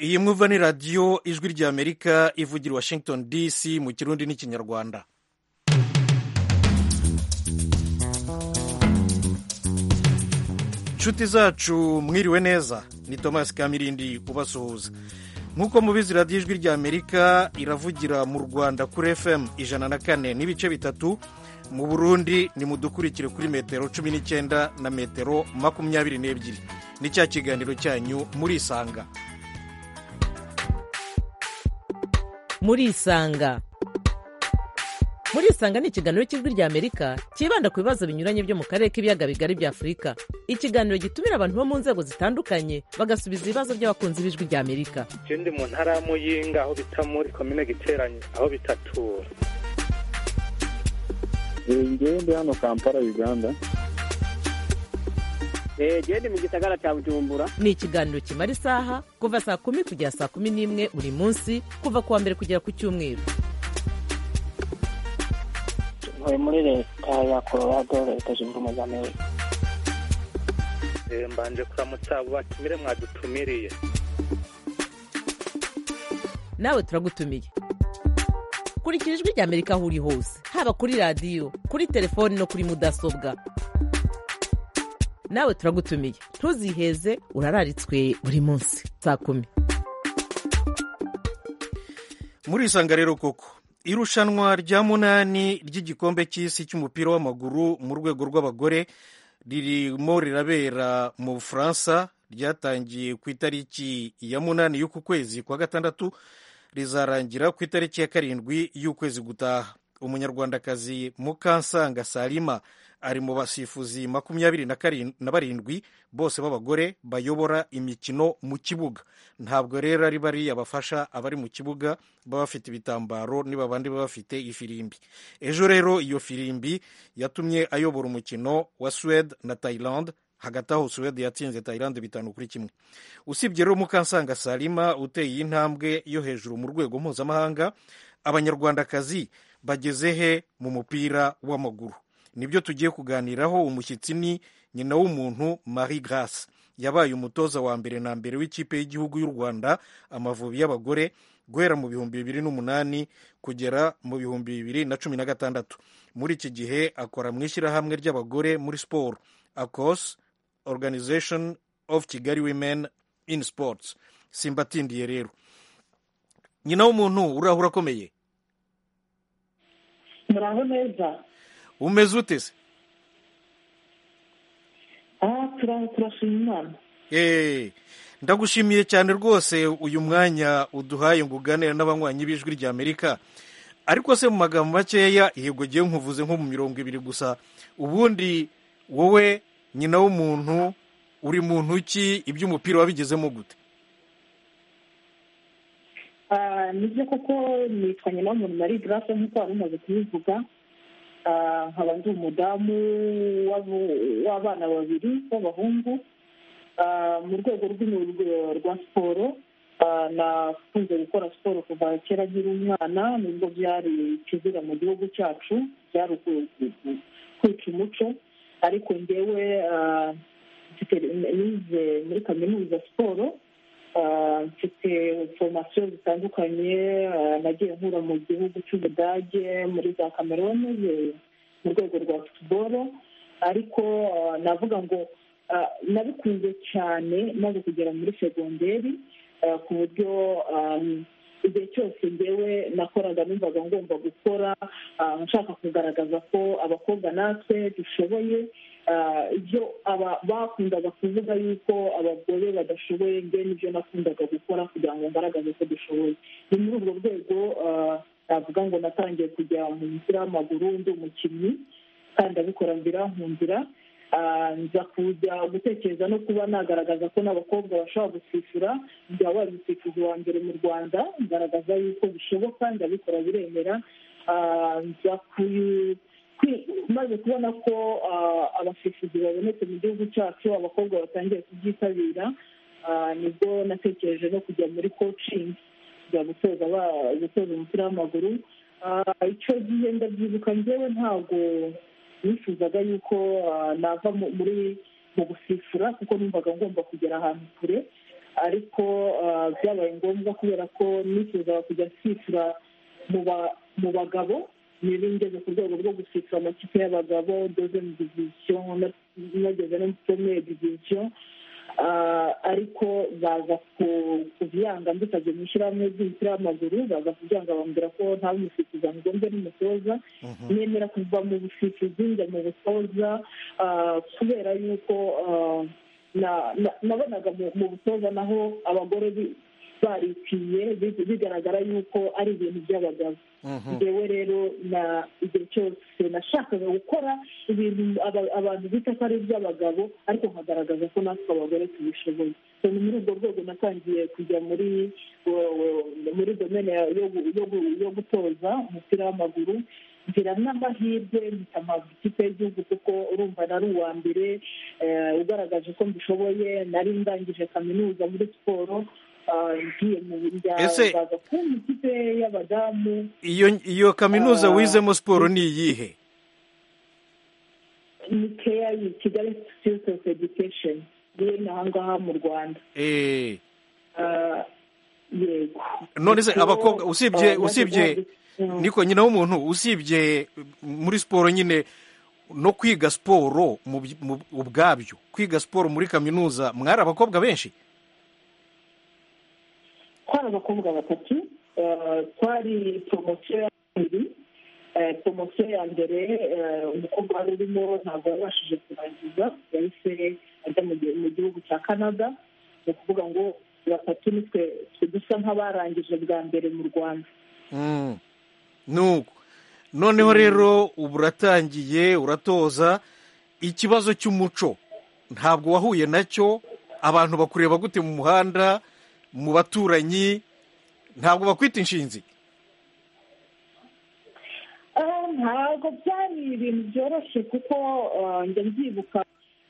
iyi mwumva ni radiyo ijwi ry'amerika ivugira washington dc mu kirundi n'ikinyarwanda inshuti zacu mwiriwe neza ni tomasi kamirindi ubasuhuza nk'uko mubizi radiyo ijwi ry'amerika iravugira mu rwanda kuri fm ijana na kane n'ibice bitatu mu burundi ni mudukurikire kuri metero cumi n'icyenda na metero makumyabiri n'ebyiri ni cya kiganiro cyanyu murisanga murisanga murisanga ni ikiganiro cy'ijwi ry'amerika cyibanda ku bibazo binyuranye byo mu karere k'ibiyaga bigari bya afurika ikiganiro gitumira abantu bo mu nzego zitandukanye bagasubiza ibibazo by'abakunzi b'ijwi ry'amerika je ndi mu ntara ya muyinga aho bita muri komine giteranye aho bitatura ngende hano kampala uganda genda mu gisagara cya bujumbura ni ikiganiro kimara isaha kuva saa kumi kugera saa kumi n'imwe buri munsi kuva ku wa mbere kugera ku cyumweru ntuye muri leta ya colorado leta zunze ubumwe za amerika Eh, mbanje kuramutsa abo batumire mwadutumiriye nawe turagutumiye kurikira ijwi ry'amerika aho uri hose haba kuri radiyo kuri telefoni no kuri mudasobwa nawe turagutumiye ntuziheze urararitswe buri munsi saa kumi murisanga rero koko irushanwa rya munani ry'igikombe cy'isi cy'umupira w'amaguru mu rwego rw'abagore ririmo rirabera mu bufaransa ryatangiye ku itariki ya munani y'uku kwezi kwa gatandatu rizarangira ku itariki ya karindwi y'ukwezi gutaha umunyarwandakazi mukansanga salima ari mu basifuzi makumyabiri na karin- na barindwi bose b'abagore bayobora imikino mu kibuga ntabwo rero ari bariya bafasha abari mu kibuga baba bafite ibitambaro niba abandi baba bafite ifirimbi ejo rero iyo firimbi yatumye ayobora umukino wa suwede na tayilande hagati aho suwede yatsinze tayilande bitanu kuri kimwe usibye rero mukansanga salima uteye intambwe yo hejuru mu rwego mpuzamahanga abanyarwandakazi bageze he mu mupira w'amaguru nibyo tugiye kuganiraho umushyitsi ni nyina w'umuntu marie grace yabaye umutoza wa mbere na mbere w'ikipe y'igihugu y'u rwanda amavubi y'abagore guhera mu bihumbi bibiri n'umunani kugera mu bihumbi bibiri na cumi na gatandatu muri iki gihe akora mu ishyirahamwe ry'abagore muri siporo acos organization of kigali women in sports simbatindiye rero nyina w'umuntu urahura akomeye muraho neza umeze ute se aha turaho turashima imana Eh, ndagushimiye cyane rwose uyu mwanya uduhaye ngo uganire n'abanywanyi b'ijwi ry'amerika ariko se mu magambo makeya yego ngewe nkuvuze nko mu mirongo ibiri gusa ubundi wowe nyina w'umuntu uri muntu ki iby'umupira wabigezemo gute Ah, nibyo koko nitwa nyina w'umuntu marie grace nk'uko wari umaze kubivuga Ah, nkaba ndi umudamu w'abo- w'abana babiri b'abahungu Ah, mu rwego rw'umurwi rwa siporo ah, nakunze gukora siporo kuva kera nkiri umwana nubwo byari ikizira mu gihugu cyacu byari uku- uku- kwica umuco ariko ngewe ah, mfite nize muri kaminuza siporo Ah, mfite foromasiyo zitandukanye ah, nagiye nkura mu gihugu cy'ubudage muri za kamerone eh, mu rwego rwa futuboro ariko ah, navuga ngo ah, nabikunze cyane maze kugera muri segonderi ah, ku buryo ah, igihe cyose ngewe nakoraga numvaga ngomba gukora ah, nshaka kugaragaza ko abakobwa natwe dushoboye Ah, ibyo aba- bakundaga kuvuga yuko abagore badashoboye nge nibyo nakundaga gukora kugira ngo ngaragaze ko dushoboye ni muri urwo rwego ah, navuga ngo natangiye kujya mu mupira w'amaguru ndi umukinnyi kandi ndabikora birankunzira Ah, nza kujya gutekereza no kuba nagaragaza ko n'abakobwa bashobora gusifura byaba wari umusifuzi wa mbere mu rwanda ngaragaza yuko bishoboka ndabikora biremera Ah, nza kuyu kwi- maze kubona ko ah, abasifuzi babonetse mu gihugu cyacu abakobwa batangiye kubyitabira ah, nibwo natekereje no kujya muri coaching kujya gutoza aba- gutoza umupira w'amaguru Ah, icyo gihe ndabyibuka ngewe ntabwo nifuzaga yuko ah, nava mu- muri mu gusifura kuko numvaga ngomba kugera ahantu kure ariko ah, byabaye ngombwa kubera ko nifuzaga kujya nsisira mu ba- mu bagabo niba ngeze ku rwego rwo gusisira amakipe y'abagabo doze mu diviziyo nageze no mu premier diviziyo Ah, ariko baza ku- kubyanga mbikajya mu ishyirahamwe ry'umupira w'amaguru baza kubyanga bambwira ko nta w'umusifuzi ngo mbe n'umutoza nemera kuva mu busifuzi njya mu butoza ah, kubera yuko ah, na- na- nabonaga mu- mu butoza naho abagore bi- barikwiye bi- bigaragara yuko ari ibintu by'abagabo Mhm. njyewe rero na igihe cyose nashakaga gukora ibintu aba- abantu bita ko ari iby'abagabo ariko nkagaragaza ko natwe abagore tubishoboye So, ni muri urwo rwego natangiye kujya muri wo- wo- muri domene ya- yo gu- yo gu- yo gutoza umupira w'amaguru ngira n'amahirwe mpitama ikipe y'igihugu kuko urumva nari uwa mbere eh, ugaragaje ko mbishoboye nari ndangije kaminuza muri siporo ah, ngiye mu njya Ese- baza kumpa ikipe y'abadamu iyo iyo kaminuza Ah. wizemo siporo ni iyihe ni keya yi kigali institute of education iri ahangaha mu rwanda Eh, Ah, yego none se Kuko, abakobwa usibye ah, usibye Mm. niko nyina w'umuntu usibye muri siporo nyine no kwiga siporo mu by- mu- ubwabyo kwiga siporo muri kaminuza mwari abakobwa benshi twari abakobwa batatu eh, twari poromosiyo ya kabiri eh, poromosiyo ya mbere eh, umukobwa wari urimo ntabwo yabashije kurangiza yahise ajya mu gi- mu gihugu cya canada ni ukuvuga ngo batatu nitwe twe dusa nk'abarangije bwa mbere mu rwanda Mm. nuko noneho rero ubu uratangiye uratoza ikibazo cy'umuco ntabwo wahuye nacyo abantu bakureba gute mu muhanda mu baturanyi ntabwo bakwita inshinzi Ah, ntabwo byari ibintu byoroshye kuko ah, njya mbyibuka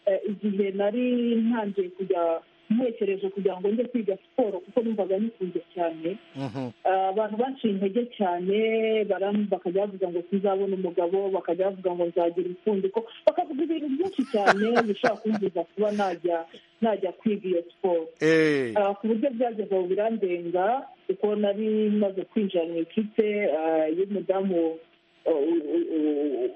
eh, igihe nari ntangiye kujya ntekereje kugira ngo njye kwiga siporo kuko numvaga nikunze cyane Mhm. Ah, abantu baciye intege cyane baram- bakajya bavuga ngo sinzabona umugabo bakajya bavuga ngo nzagira impfundiko bakavuga ibintu byinshi cyane bishobora kumbuza kuba najya najya kwiga iyo siporo Eh, Ah, ku buryo byageze ubu birandenga kuko nari maze kwinjira mu ikipe ah, y'umudamu ah, u- u- u-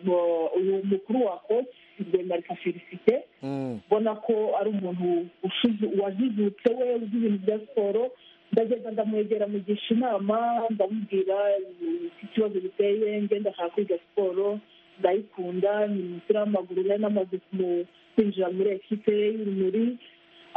u- uyu mukuru wa koci rwemarika felicite mm. mbona ko ari umuntu ushize- wajijutse we uzi ibintu bya siporo ndagenda ndamwegera mugisha inama ndamubwira eh, iki kibazo giteye nge ndashaka kwiga siporo ndayikunda ni umupira w'amaguru nari namaze kumu- kwinjira muri ekipe y'urumuri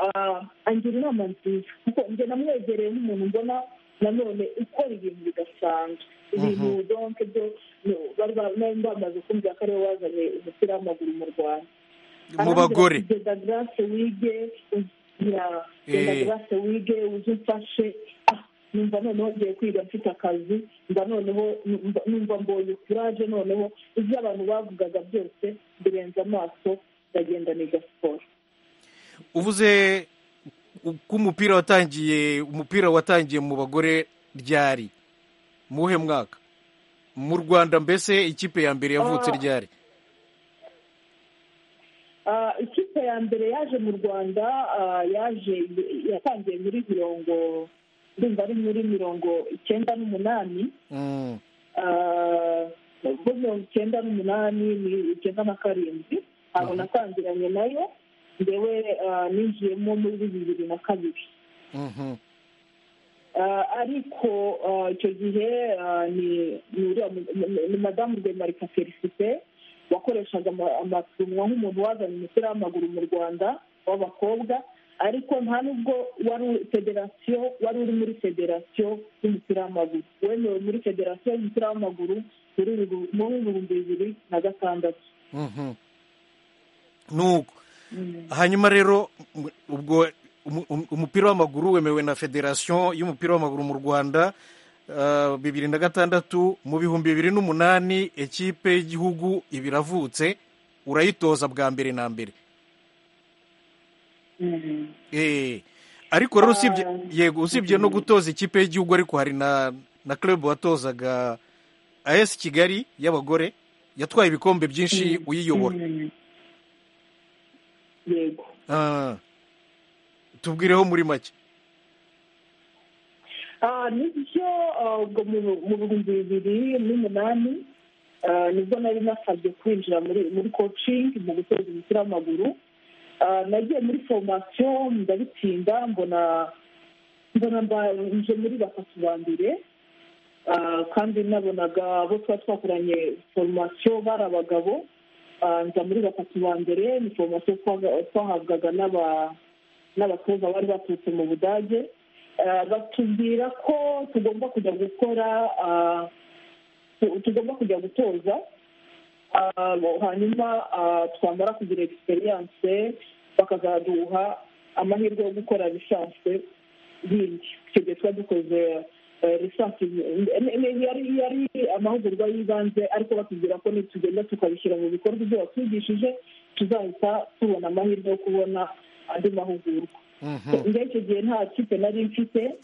Ah, angira inama nziza kuko njye namwegereye nk'umuntu mbona nanone ukora ibintu bidasanzwe ibintu donke byo no, bari ba- nari bamaze kumbwira ko ariwe wazanye umupira w'amaguru mu rwanda mu bagore genda garase wige ya genda Eh. garase wige uze umfashe Ah, numva noneho ngiye kwiga mfite akazi mba noneho numva- numva mbonye kuraje noneho ibyo abantu bavugaga byose birenze amaso ndagenda niga siporo uvuze ko umupira watangiye umupira watangiye mu bagore ryari muhe mwaka mu rwanda mbese ikipe ya mbere yavutse Ah. ryari Ah, ikipe ya mbere yaje mu rwanda ah, yaje yatangiye muri mirongo ndumva ari muri mirongo icyenda n'umunani Mm. Ah, bo mirongo icyenda n'umunani ni icyenda na karindwi ntabwo natangiranye nayo ndewe ah, ninjiyemo muri bibiri na kabiri Mhm. Ah, ariko ah, icyo gihe ah, ni ni uriya mu- mu- ni madamu rwemarika felicite wakoreshaga ama- amarushanwa nk'umuntu wazanye umupira w'amaguru mu rwanda w'abakobwa ariko nta nubwo wari uri- federasiyo wari uri muri federasiyo y'umupira w'amaguru wemewe muri federasiyo y'umupira w'amaguru muri bibu- muri ibihumbi bibiri na gatandatu Mhm. nuko hanyuma rero m- ubwo umu- umu- umupira w'amaguru wemewe na federasiyo y'umupira w'amaguru mu rwanda ah, bibiri na gatandatu mu bihumbi bibiri n'umunani ekipe y'igihugu iba iravutse urayitoza bwa mbere na mbere Mm. Eh, ariko rero usibye Ah, yego usibye no gutoza ikipe y'igihugu ariko hari na na club watozaga AS Kigali y'abagore yatwaye ibikombe byinshi uyiyobora Mm. yego Ah, tubwireho muri make nibyo mu bihumbi bibiri n'umunani nibwo nari nasabye kwinjira muri muri kocingi mu guteza umupira w'amaguru nagiye muri foromasiyo ndabitsinda mbona mbona nje muri batatu ba mbere kandi nabonaga abo tuba twakoranye foromasiyo bari abagabo nza muri batatu ba mbere ni foromasiyo twahabwaga n'abatoza bari baturutse mu budage batubwira ko tugomba kujya gukora tugomba kujya gutoza hanyuma twamara kugira egisperiyanse bakazaduha amahirwe yo gukora lisansi bindi icyo gihe tuba dukoze lisansi yari amahugurwa y'ibanze ariko batubwira ko nitugenda tukabishyira mu bikorwa ibyo batwigishije tuzahita tubona amahirwe yo kubona andi mahugurwa muri icyo gihe nta kipe nari mfite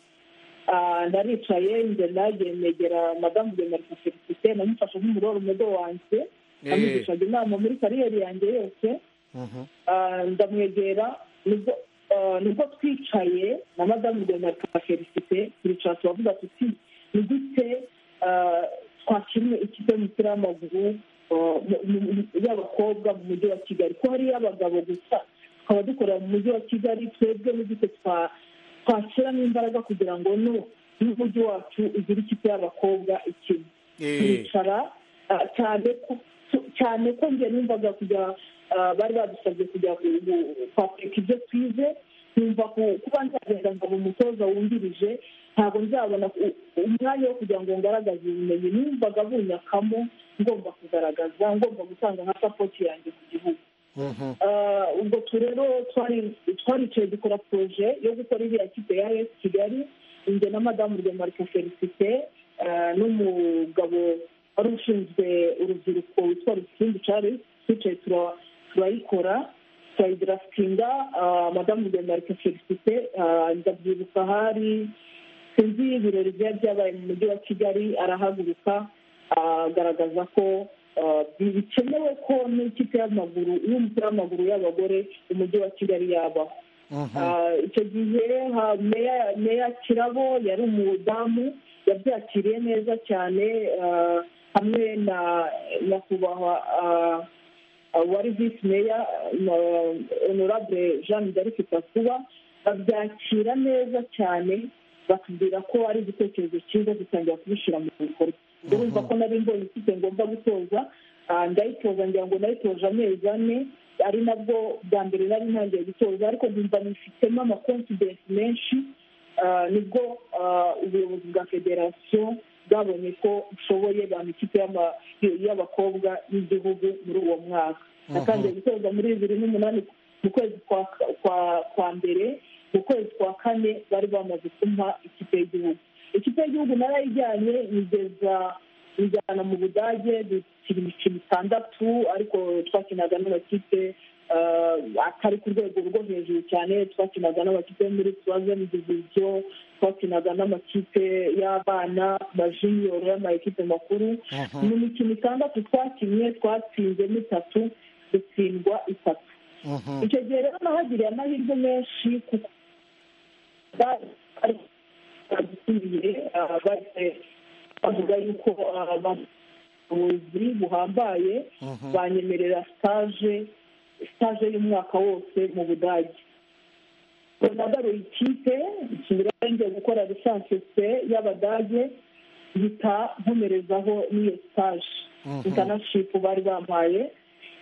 naricaye ngenda negera madamu de marite felicite namufashe nk'umuroro umudo wanjye amugishaga inama muri kariyeri yanjye yose ndamwegera nibwo twicaye na madamu de marite felicite turicara turavuga tuti ni gute twakiriye ikipe y'umupira w'amaguru y'abakobwa mu mujyi wa kigali ko hariyo abagabo gusa tukaba dukorera mu mujyi wa kigali twebwe n'uduce twashyiramo imbaraga kugira ngo n'umujyi wacu ugire ikipe y'abakobwa ikina twicara cyane ko njye numvaga kujya bari badusabye kujya kwapeka ibyo twize numva kuba nzagenda nkaba umutoza wungirije ntabwo nzabona umwanya wo kugira ngo ngaragaze ubumenyi numvaga bunyakamo ngomba kugaragaza ngomba gutanga nka sapoti yanjye ku gihugu ubwo rero twaricaye dukora poroje yo gukora iriya kipe ya esi kigali inge na madamu rwemarika felicite n'umugabo wari ushinzwe urubyiruko witwa rusimbi charles twicaye turayikora turayidarafitinga madamu rwemarika felicite ndabyibuka hari sinzi ibirori byari byabaye mu mujyi wa kigali arahaguruka agaragaza ko bikenewe ko n'ikipe y'amaguru y'umupira w'amaguru y'abagore umujyi wa kigali yabaho icyo gihe meya kirabo yari umudamu yabyakiriye neza cyane hamwe na nyakubahwa wari visi meya honorable jean d'arc kuba babyakira neza cyane batubwira ko ari igitekerezo cyiza dutangira kubishyira mu bikorwa urumva ko nari mbonye ikipe ngomba gutoza ndayitoza ngira ngo nayitoje amezi ane ari nabwo bwa mbere nari ntangiye gutoza ariko numva nifitemo amakonfidensi menshi nibwo ubuyobozi bwa federasiyo bwabonye ko ushoboye bampa ikipe y'abakobwa y'igihugu muri uwo mwaka natangiye gutoza muri bibiri n'umunani mu kwezi kwa mbere mu kwezi kwa kane bari bamaze kumpa ikipe y'igihugu ikipe y'igihugu narayijyanye igeza injyana mu budage dukina imikino itandatu ariko twakinaga n'amakipe atari ku rwego rwo hejuru cyane twakinaga n'amakipe yo muri tuwazeni diviziyo twakinaga n'amakipe y'abana amajiniyoro y'amakipe makuru ni imikino itandatu twakinnye twatsinzemo itatu dutsindwa itatu icyo gihe rero nahagiriye amahirwe menshi kuko badusubiye bahise bavuga yuko abayobozi buhambaye banyemerera sitaje sitaje y'umwaka wose mu budage nagaruye ikipe njya gukora lisansi y'abadage mpita nkomerezaho n'iyo sitaje intanashipu bari bampaye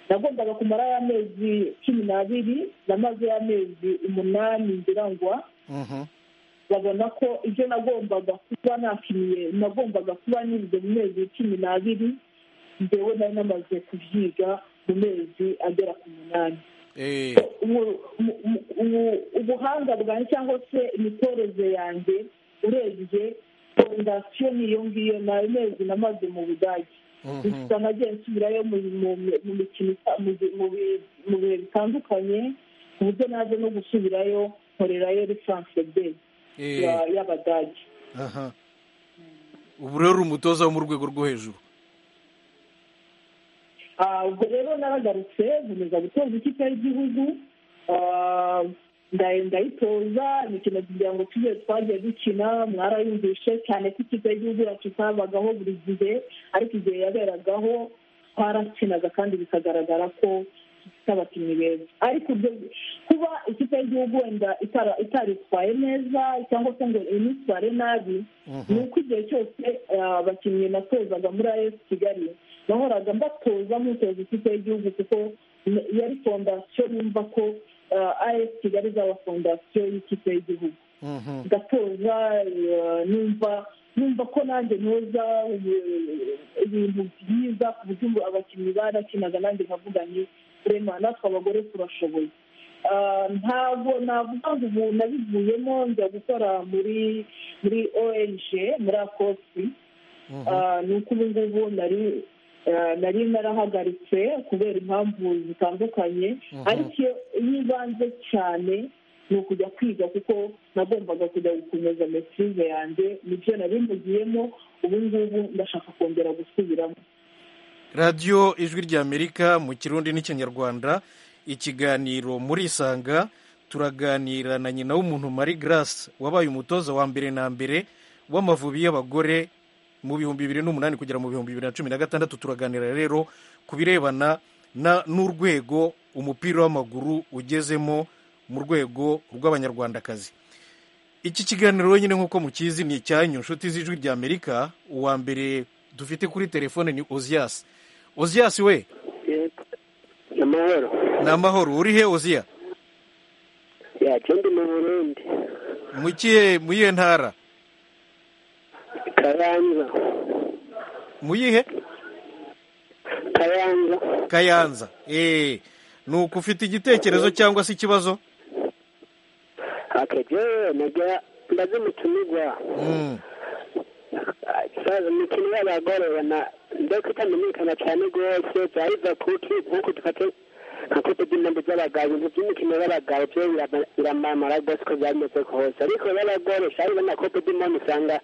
nagombaga kumara y'amezi cumi n'abiri namaze y'amezi umunani ngirangwa babona ko ibyo nagombaga kuba nakiniye nagombaga kuba nize mu mezi cumi n'abiri ngewe nari namaze kubyiga mu mezi agera ku munani ubuhanga bwanjye cyangwa se imitoreze yanjye urebye fondasiyo niyo ngiyo ni ayo mezi namaze mu budage gusa nagiye nsubirayo mu mikino mu bihe bitandukanye ku buryo naje no gusubirayo nkorerayo lisansi de y'abadage ubu rero umutoza wo mu rwego rwo hejuru ubwo rero naragarutse nkomeza gutoza ikipe y'igihugu ndayitoza imikino kugira ngo tujye twagiye dukina mwarayumvishe cyane ko ikipe y'igihugu yacu itabagaho buri gihe ariko igihe yaberagaho twarakinaga kandi bikagaragara ko dufite abakinnyi beza ariko kuba ikipe y'igihugu wenda itaritwaye neza cyangwa se ngo initware nabi ni uko igihe cyose abakinnyi natozaga muri ayesi kigali nahoraga mbatoza mutoza ikipe y'igihugu kuko yari fondasiyo yumva ko ayesi kigali izaba fondasiyo y'ikipe y'igihugu gatoza numva numva ko nanjye ntoza ibintu byiza ku buryo abakinnyi barakinaga nanjye nkavuga ni rema natwe abagore turashoboye ntabwo navuga ngo ubu nabivuyemo njya gukora muri muri ONG muri akosi ni uko ubu ngubu nari nari narahagaritse kubera impamvu zitandukanye ariko iyo ibanze cyane ni ukujya kwiga kuko nagombaga kujya gukomeza mesize yanjye nibyo nari mugiyemo ubu ngubu ndashaka kongera gusubiramo radiyo ijwi ry'amerika mu kirundi n'ikinyarwanda ikiganiro muri isanga turaganira na nyina w'umuntu marie grace wabaye umutoza wa mbere na mbere w'amavubi y'abagore mu bihumbi bibiri n'umunani kugera mu bihumbi bibiri na cumi na gatandatu turaganira rero ku birebana n'urwego umupira w'amaguru ugezemo mu rwego rw'abanyarwandakazi iki kiganiro wenyine nk'uko mukizi ni icyanyu inshuti z'ijwi ry'amerika uwa mbere dufite kuri telefone ni oziyasi oziyasi we ni amahoro ni amahoro uri he oziya yacyo ndi mu burundi mu kihe mu iyihe ntara kayanza mu yihe kayanza kayanza eee ni uko ufite igitekerezo cyangwa se ikibazo akajyayo najya ndaza umutumirwa imikino y'abagore ubona mbese itamenyekana cyane rwose byariza kuki nkuko dufate nka kote by'imyenda by'abagabo ibintu by'imikino y'abagabo byo biramamara rwose uko byameze kose ariko y'abagore shari ubona kote by'imyenda usanga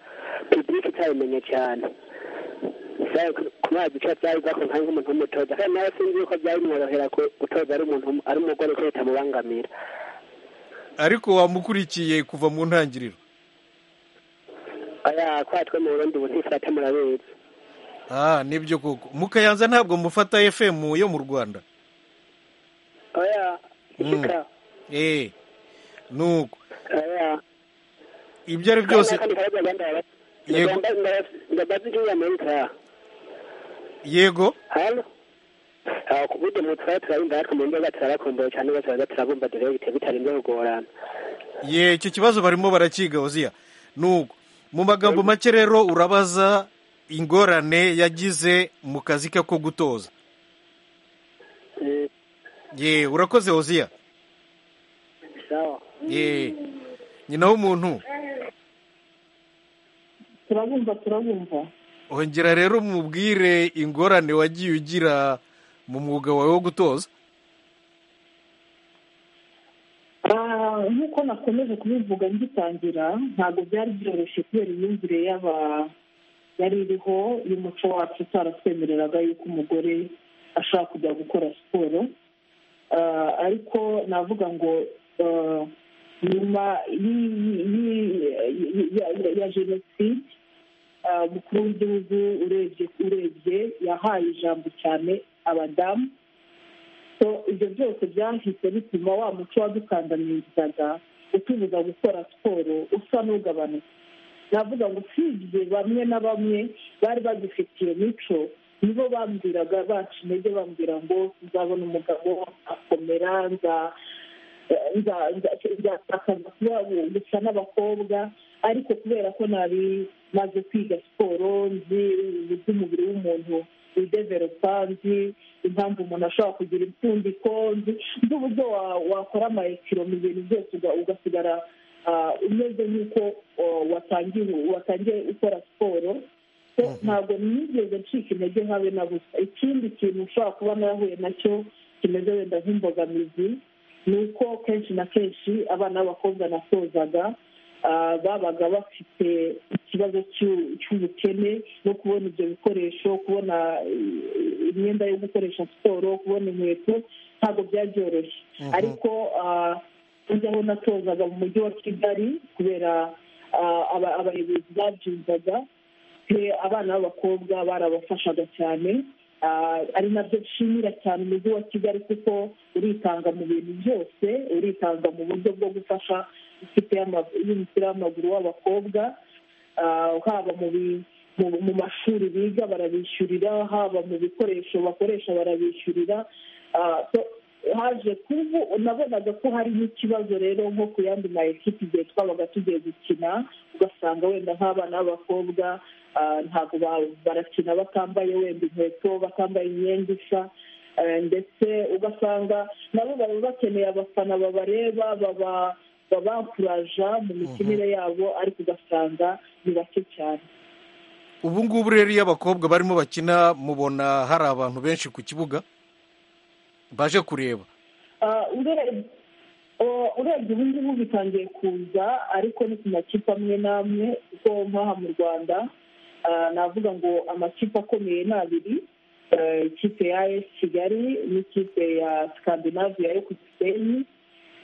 pibulike itabimenye cyane kubera gica byari bakunda nk'umuntu w'umutoza kandi nawe sinzi yuko byari bimworohera gutoza ari umuntu ari umugore ko bitamubangamira ariko wamukurikiye kuva mu ntangiriro aya kwatwe mu burundi ubu ntifata murabizi ah nibyo koko mukayanza ntabwo mufata fm yo mu rwanda oya shika eh nuko oya ibyo ari byose kandi karaza ganda Yego. yego ndabazi ya amerika yego hano aho kubude mu twari turarinda ariko mu ndoga turabakumbuye cyane bose baza turabumva direct bitarinze kugorana ye icyo kibazo barimo barakiga oziya nuko mu magambo make rero urabaza ingorane yagize mu kazi ke ko gutoza Eh, ye urakoze oziya sawa ye nyina w'umuntu turabumva turabumva ongera rero umubwire ingorane wagiye ugira mu mwuga wawe wo gutoza Ah, nk'uko nakomeje kubivuga ngitangira ntabwo byari byoroshye kubera imyumvire y'aba yari iriho y'umuco wacu utaratwemereraga yuko umugore ashaka kujya gukora siporo Ah, ariko navuga ngo ah, nyuma y'i- y'i- y'i- ya- ya- ya jenoside ah, umukuru w'igihugu urebye urebye yahaye ijambo cyane abadamu so ibyo byose byahise bituma wa muco wadukandamizaga utubuza gukora siporo usa n'ugabanuka navuga ngo usibye bamwe na bamwe bari bagifitiye mico nibo bambwiraga bacu intege bambwira ngo nzabona umugabo akomera nza nza- nza- nzatakaza kuba gusa n'abakobwa ariko kubera ko nari maze kwiga siporo nzi uburyo umubiri w'umuntu wideveropa nzi impamvu umuntu ashobora kugira impfundiko nzi nzi uburyo wa- wakora amayekiro mu bintu byose uga- ugasigara ah, umeze nk'uko oh, watangiye watangiye ukora siporo So, ntabwo nigeze ncika intege nkabe na busa ikindi kintu ushobora kuba narahuye nacyo kimeze wenda nk'imbogamizi ni uko kenshi na kenshi abana b'abakobwa nasozaga ah, babaga bafite ikibazo cy'u- cy'ubukene no kubona ibyo bikoresho kubona eh, imyenda yo gukoresha siporo kubona inkweto ntabwo byabyoroshye ariko ah, ujya aho natozaga mu mujyi wa kigali kubera ah, aba- abayobozi babyumvaga pe abana b'abakobwa barabafashaga cyane Ah, ari nabyo nshimira cyane umujyi wa kigali kuko uritanga mu bintu byose uritanga mu buryo bwo gufasha ikipe y'ama- y'umupira w'amaguru w'abakobwa Ah, haba mu bi- mu- mu mashuri biga barabishyurira haba mu bikoresho bakoresha barabishyurira Ah, so- haje kubu nabonaga ko harimo ikibazo rero nko ku yandi ma ekipi igihe twabaga tugiye gukina ugasanga wenda nk'abana b'abakobwa ah, ntabwo ba- barakina batambaye wenda inkweto batambaye imyenda isa Eh, ndetse ugasanga nabo baba bakeneye abafana babareba baba babakuraja mu mikinire yabo ariko ugasanga ni bake cyane ubu ngubu rero iyo abakobwa barimo bakina mubona hari abantu benshi ku kibuga baje kureba Ah, ure- o- urebye ubu ngubu bitangiye kuza ariko ni ku makipe amwe n'amwe kuko nk'aha mu rwanda ah, navuga ngo amakipe akomeye ni abiri Ah, ikipe ya es kigali n'ikipe ya scandinavia yo ku gisenyi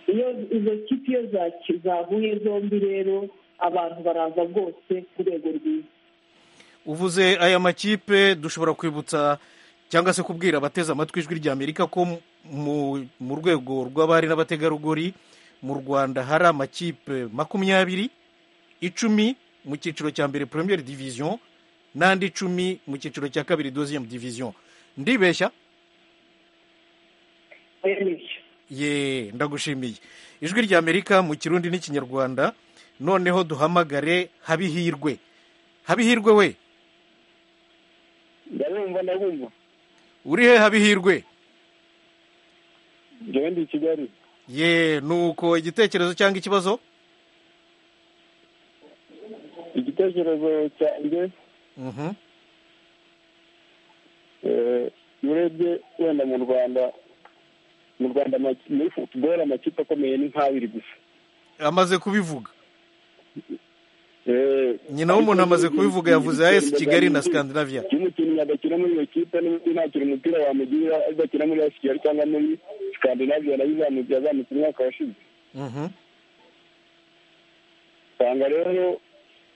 iyo izo kipe iyo zaki- zahuye zombi rero abantu baraza rwose ku rwego rwiza uvuze aya makipe dushobora kwibutsa cyangwa se kubwira abateze amatwi ijwi rya amerika ko mu- mu rwego rw'abari n'abategarugori mu rwanda hari amakipe makumyabiri icumi mu cyiciro cya mbere premier division n'andi icumi mu cyiciro cya kabiri deuxième division ndibeshya oya nibyo ye ndagushimiye ijwi rya amerika mu kirundi n'ikinyarwanda noneho duhamagare habihirwe habihirwe we ndarumva ndabumva uri he habihirwe njyewe ndi i kigali ye nuko igitekerezo cyangwa ikibazo igitekerezo cyanjye Mhm. eh, iyo urebye wenda mu rwanda mu rwanda amaki- muri futuboro amakipe akomeye ni nk'abiri gusa amaze kubivuga Eh, nyina w'umuntu amaze kubivuga yavuze ya esi kigali na scandinavia iyo umukinnyi adakina muri iyo kipe n'ubundi ntakiri umupira wamugirira adakina muri esi kigali cyangwa muri scandinavia nayo izamutse yazamutse umwaka washize Mhm. usanga rero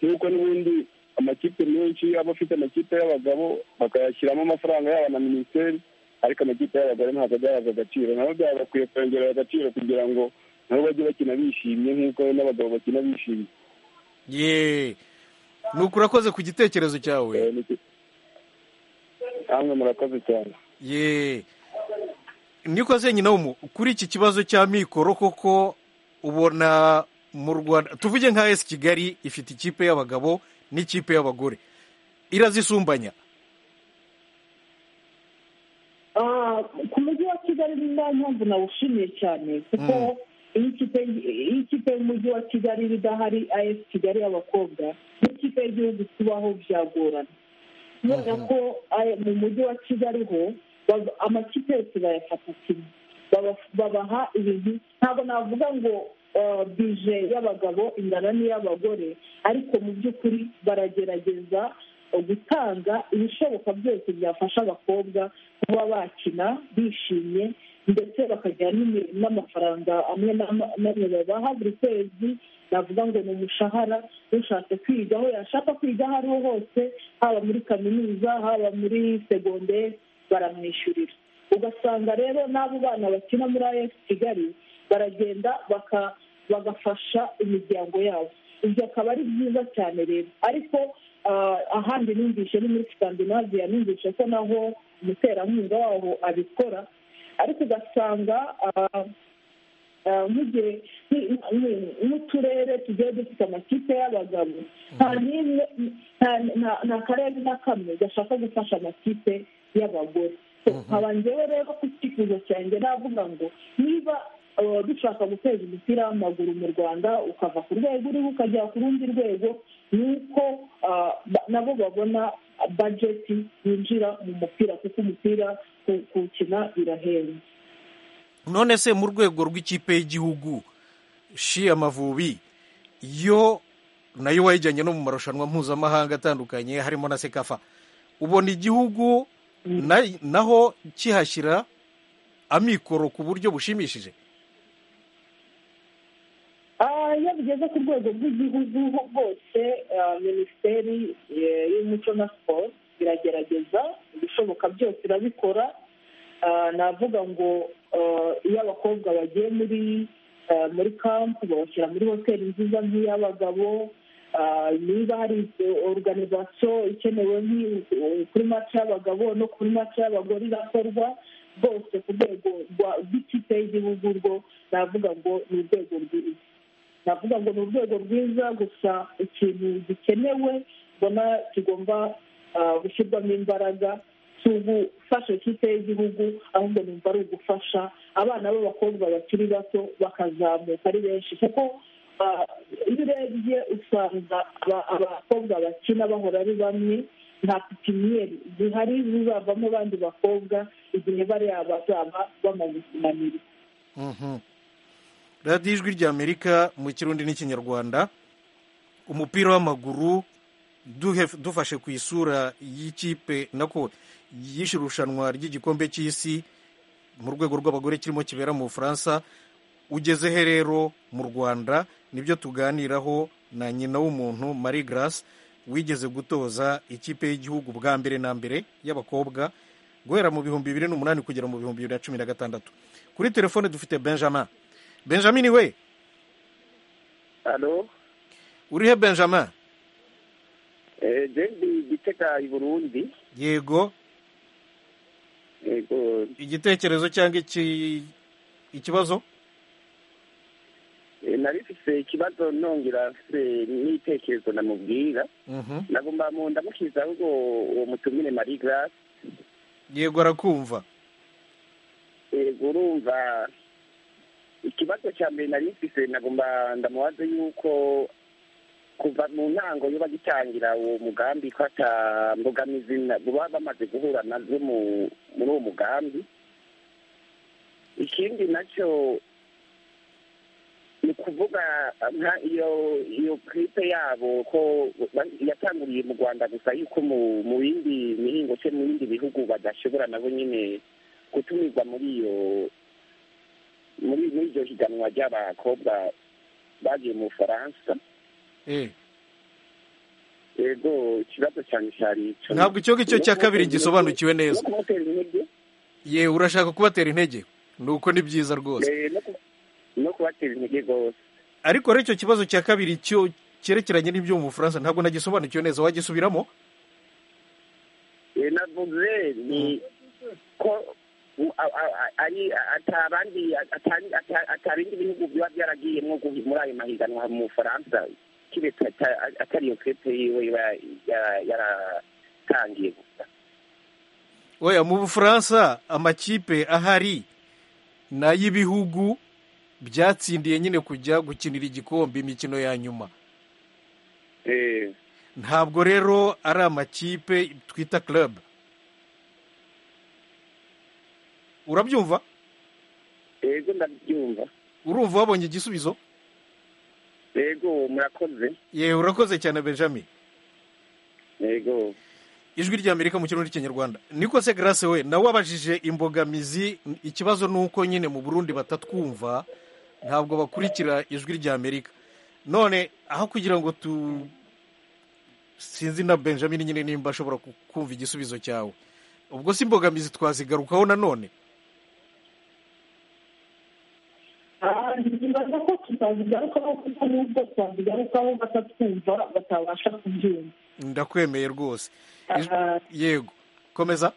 nk'uko n'ubundi amakipe menshi aba afite amakipe y'abagabo bakayashyiramo amafaranga yabo na minisiteri ariko amakipe y'abagore ntabwo agahabwa agaciro nabo byaba bakwiye kongerera agaciro kugira ngo nabo bajye bakina bishimye nk'uko n'abagabo bakina bishimye ye nuko urakoze ku gitekerezo cyawe Eh, ni- namwe murakoze cyane ye nikoze nyina w'umu kuri iki kibazo cya mikoro koko ubona mu rwanda tuvuge nka esi kigali ifite ikipe y'abagabo n'ikipe y'abagore irazisumbanya Ah, ku mujyi wa kigali ni nta mpamvu nawushimiye cyane kuko iyo ikipe iyo ikipe y'umujyi wa kigali iba idahari as kigali y'abakobwa n'ikipe y'igihugu kubaho byagorana kubera ko aya- mu mujyi wa kigali ho bava- amakipe yose bayafata kimwe Baba- babaha ibintu ntabwo navuga ngo ah, bije y'abagabo ingana n'iy'abagore ariko mu by'ukuri baragerageza gutanga ibishoboka byose byafasha abakobwa kuba bakina bishimye ndetse bakagira n'imi- n'amafaranga amwe n'ama- n'amwe babaha buri kwezi navuga ngo ni umushahara ushatse kwiga aho yashaka kwiga aho ariho hose haba muri kaminuza haba muri segonderi baramwishyurira ugasanga rero n'abo bana bakina muri as kigali baragenda baka- bagafasha imiryango yabo ibyo akaba ari byiza cyane rero ariko ah, ahandi numvishe ni muri scandinavia numvishe ko naho umuterankunga waho abikora ariko ugasanga ah, ah, nk'igihe nk- nk- nk'uturere tugiye dufite amakipe y'abagabo nta n'imwe nta- nta- nta karere na kamwe gashaka gufasha amakipe y'abagore So, nkaba njyewe rero ku cyifuzo cyanjye navuga ngo niba ah, dushaka guteza umupira w'amaguru mu rwanda ukava ku rwego uriho ukajya ku rundi rwego ni uko ah, ba- nabo babona bajeti yinjira mu mupira kuko umupira ku- kuwukina birahenda none se mu rwego rw'ikipe y'igihugu shi amavubi yo nayo wayijyanye no mu marushanwa mpuzamahanga atandukanye harimo na sekafa ubona igihugu na- naho kihashyira amikoro ku buryo bushimishije igeze ku rwego rw'igihugu ho hose ah, minisiteri eh, y'umuco na siporo iragerageza ibishoboka byose irabikora Ah, navuga ngo ah, iyo abakobwa bagiye muri ah, muri kampu babashyira muri hoteli nziza nk'iy'abagabo Ah, niba hari organizasiyo ikenewe nk'i- kuri mace y'abagabo no kuri mace y'abagore irakorwa rwose ku rwego rwa rw'ikipe y'igihugu rwo navuga ngo ni urwego rwiza navuga ngo ni urwego rwiza gusa ikintu gikenewe mbona kigomba ah, gushyirwamo imbaraga si ugufasha ikipe y'igihugu ahubwo numva ari ugufasha abana b'abakobwa bakiri bato bakazamuka ari benshi kuko ah, iyo urebye usanga aba- abakobwa bakina bahora ari bamwe nta pipiniyeri zihari zizavamo abandi bakobwa igihe bariya bazaba bamaze kunanirwa Mhm. radiyo ijwi ry'amerika mu kirundi n'ikinyarwanda umupira w'amaguru duhe- dufashe ku isura y'ikipe nako yishe irushanwa ry'igikombe cy'isi mu rwego rw'abagore kirimo kibera mu bufaransa ugeze he rero mu rwanda nibyo tuganiraho na nyina w'umuntu marie grace wigeze gutoza ikipe y'igihugu bwa mbere na mbere y'abakobwa guhera mu bihumbi bibiri n'umunani kugera mu bihumbi bibiri na cumi na gatandatu kuri telefone dufite benjamin benjamin we hano uri he benjamin jendi gitega i burundi yego yego igitekerezo cyangwa iki- ikibazo eh, nari mfise ikibazo nongera mfise n'itekerezo namubwira Mhm. nagomba mu ndamukiza ahubwo uwo mutumire marie grace yego arakumva yego urumva ikibazo cya mbere nari mfise nagomba ndamubaze yuko kuva mu ntango yo bagitangira uwo mugambi ko atambogamizi na- baba bamaze guhura nazo mu- muri uwo mugambi ikindi nacyo ni ukuvuga nka iyo iyo kipe yabo ko ba- yatanguriye mu rwanda gusa yuko mu mu bindi mihingo se mu bindi bihugu badashobora nabo nyine gutumirwa muri iyo muri muri iryo higanwa ry'abakobwa bagiye mu bufaransa Eh, yego ikibazo cyane cyari icyo ntabwo icyo ngicyo cya kabiri gisobanukiwe no neza kumutera intege ye urashaka kubatera intege nuko ni byiza rwose eh, no ku- no kubatera intege rwose ariko rero icyo kibazo cya kabiri cyo cyerekeranye n'ibyo mu bufaransa ntabwo nagisobanukiwe neza wagisubiramo Eh, navuze ni ko u- a- a- a- ari atabandi atari- ata- atabindi bihugu biba byaragiyemo gu- muri ayo mahiganwa mu bufaransa kiretse ata- atari iyo kepe yiwe iba yara- yaratangiye gusa oya mu bufaransa amakipe ahari ni ay'ibihugu byatsindiye nyine kujya gukinira igikombe imikino ya nyuma Eh, ntabwo rero ari amakipe twita club urabyumva yego ndabyumva urumva wabonye igisubizo yego murakoze yewe urakoze cyane benjamin yego ijwi ry'amerika mu kirundi cy'ikinyarwanda niko se grace we nawe wabajije imbogamizi ikibazo ni uko nyine mu burundi batatwumva ntabwo bakurikira ijwi ry'amerika none aho kugira ngo tu sinzi na benjamin nyine nimba ashobora ku- kumva igisubizo cyawe ubwo si imbogamizi twazigarukaho nanone Ah, nibaza ko tutazigarukaho kuko n'ubwo twazigarukaho batatwumva batabasha kubyumva ndakwemeye rwose Ijwi- Ah, yego komeza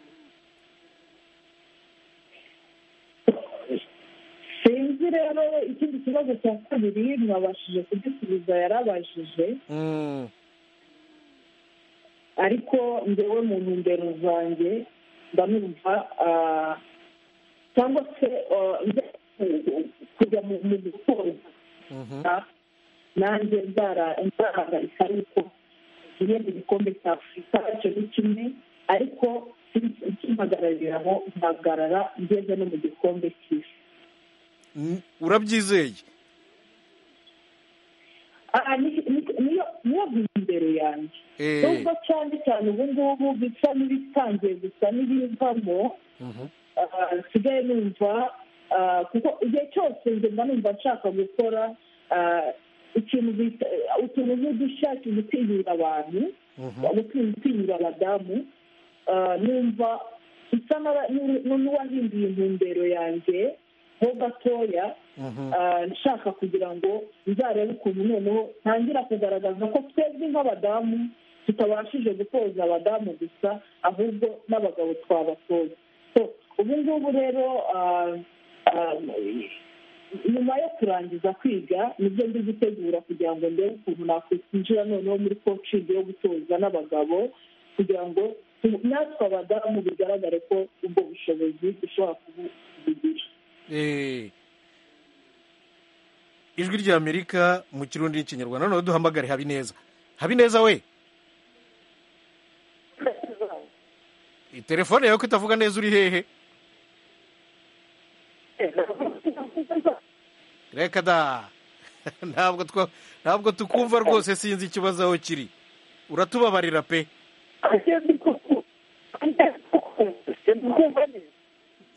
sinzi rero ikindi kibazo cya kabiri mwabashije kugisubiza yarabajije Mm, ariko ngewe mu ntumbero zanjye ndanumva ah, cyangwa se ah, njya ku- kujya mu mu gutoza mhm. nanjye nzarahagarika yuko igihembo igikombe cya afurika cyo ni kimwe ariko kimpagarariraho mpagarara ngeze no mu gikombe cy'isi N- urabyizeye Aha, ni- ni- niyo niyo biri imbere yanjye Eh, nubwo cyane cyane ubu ngubu bisa n'ibitangiye gusa n'ibivamo mhm. ah, nsigaye numva ah, kuko igihe cyose nze mba numva nshaka gukora ah, ikintu bita utumeze dushakira utinyura abantu utinyura abadamu numva bisa n'uwahinduye intumbero yanjye ho gatoya nshaka kugira ngo nzarebe ukuntu noneho ntangira kugaragaza ko twebwe nk'abadamu tutabashije gutoza abadamu gusa ahubwo n'abagabo twabatoza ubu ngubu rero nyuma yo kurangiza kwiga nibyo ndi gutegura kugira ngo ndebe ukuntu nakwinjira noneho muri coaching yo gutoza n'abagabo kugira ngo natwe abadamu bigaragare ko ubwo bushobozi dushobora kubugira ijwi rya amerika mu kirundi n'ikinyarwanda noneho duhamagare habineza habineza we telefone yawe ko itavuga neza uri hehe reka da ntabwo ntabwo tukumva rwose sinzi ikibazo aho kiri uratubabarira pe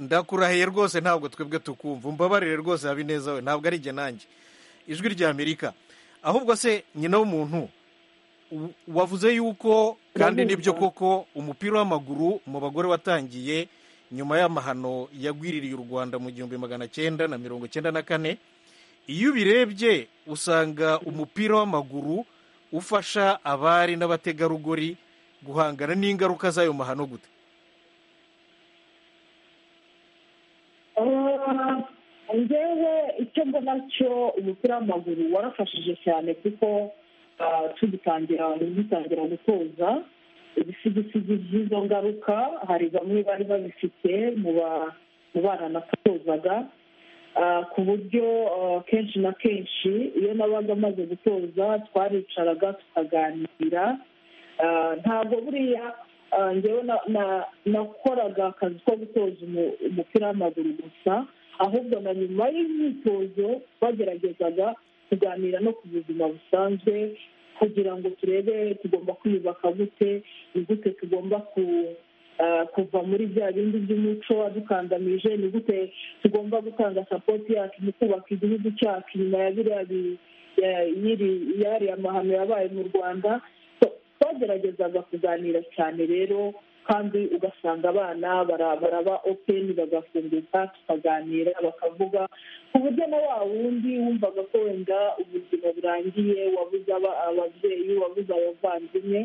ndakurahiye rwose ntabwo twebwe tukumva umbabarire rwose habineza we ntabwo ari njye nanjye ijwi rya amerika ahubwo se nyina w'umuntu wavuze yuko kandi nibyo koko umupira w'amaguru mu bagore watangiye nyuma y'amahano yagwiririye u rwanda mu gihumbi magana cyenda na mirongo cyenda na kane iyo ubirebye usanga umupira w'amaguru ufasha abari n'abategarugori guhangana n'ingaruka z'ayo mahano gute ngewe icyo mbona cyo umupira w'amaguru warafashije cyane kuko tugitangira dutangira gutoza ibisigisigi by'izo ngaruka hari bamwe bari babifite mu bana natozaga ku buryo kenshi na kenshi iyo nabaga amaze gutoza twaricaraga tukaganira ntabwo buriya ngewe nakoraga akazi ko gutoza umupira w'amaguru gusa ahubwo na nyuma y'imyitozo bageragezaga kuganira no ku buzima busanzwe kugira ngo turebe tugomba kwiyubaka gute ni gute tugomba kuva muri bya bindi by'umuco wadukandamije ni gute tugomba gutanga sapoti yacu mu kubaka igihugu cyacu nyuma ya biriya amahano yabaye mu rwanda twageragezaga kuganira cyane rero kandi ugasanga abana baraba openi bagafunguka tukaganira bakavuga ku buryo na wa wundi wumvaga ko wenda ubuzima burangiye wabuze ababyeyi wabuze abavandimwe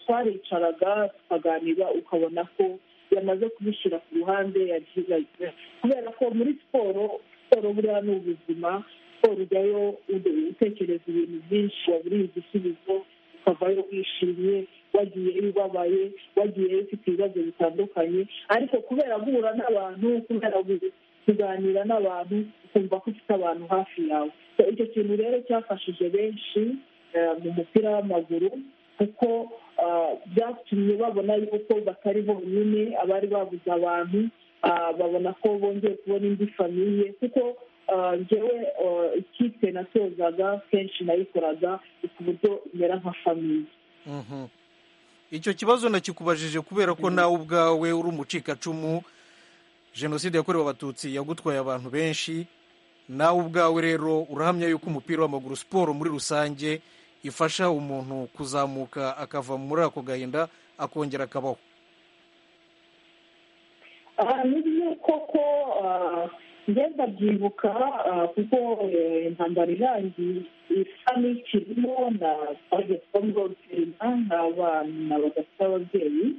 twaricaraga tukaganira ukabona ko yamaze kubishyira ku ruhande yagiye kubera ko muri siporo siporo buriya ni ubuzima siporo ujyayo utekereza ibintu byinshi waburiye igisubizo ukavayo wishimye wagiyeyo ubabaye wagiyeyo ufite ibibazo bitandukanye ariko kubera guhura n'abantu kubera kuganira n'abantu ukumva ko ufite abantu hafi yawe icyo kintu rero cyafashije benshi mu mupira w'amaguru kuko byatumye babona yuko batari bonyine abari babuze abantu babona ko bongeye kubona indi famiye kuko ngewe ikipe natozaga kenshi nayikoraga ku buryo imera nka famiye icyo kibazo nakikubajije kubera ko nawe ubwawe uri umucikacumu jenoside yakorewe abatutsi yagutwaye abantu benshi nawe ubwawe rero urahamya yuko umupira w'amaguru siporo muri rusange ifasha umuntu kuzamuka akava muri ako gahinda akongera akabaho ni koko ngenda byibuka kuko intambara irangiye isa n'ikirimo na bagezwa muri otorina n'abana badafite ababyeyi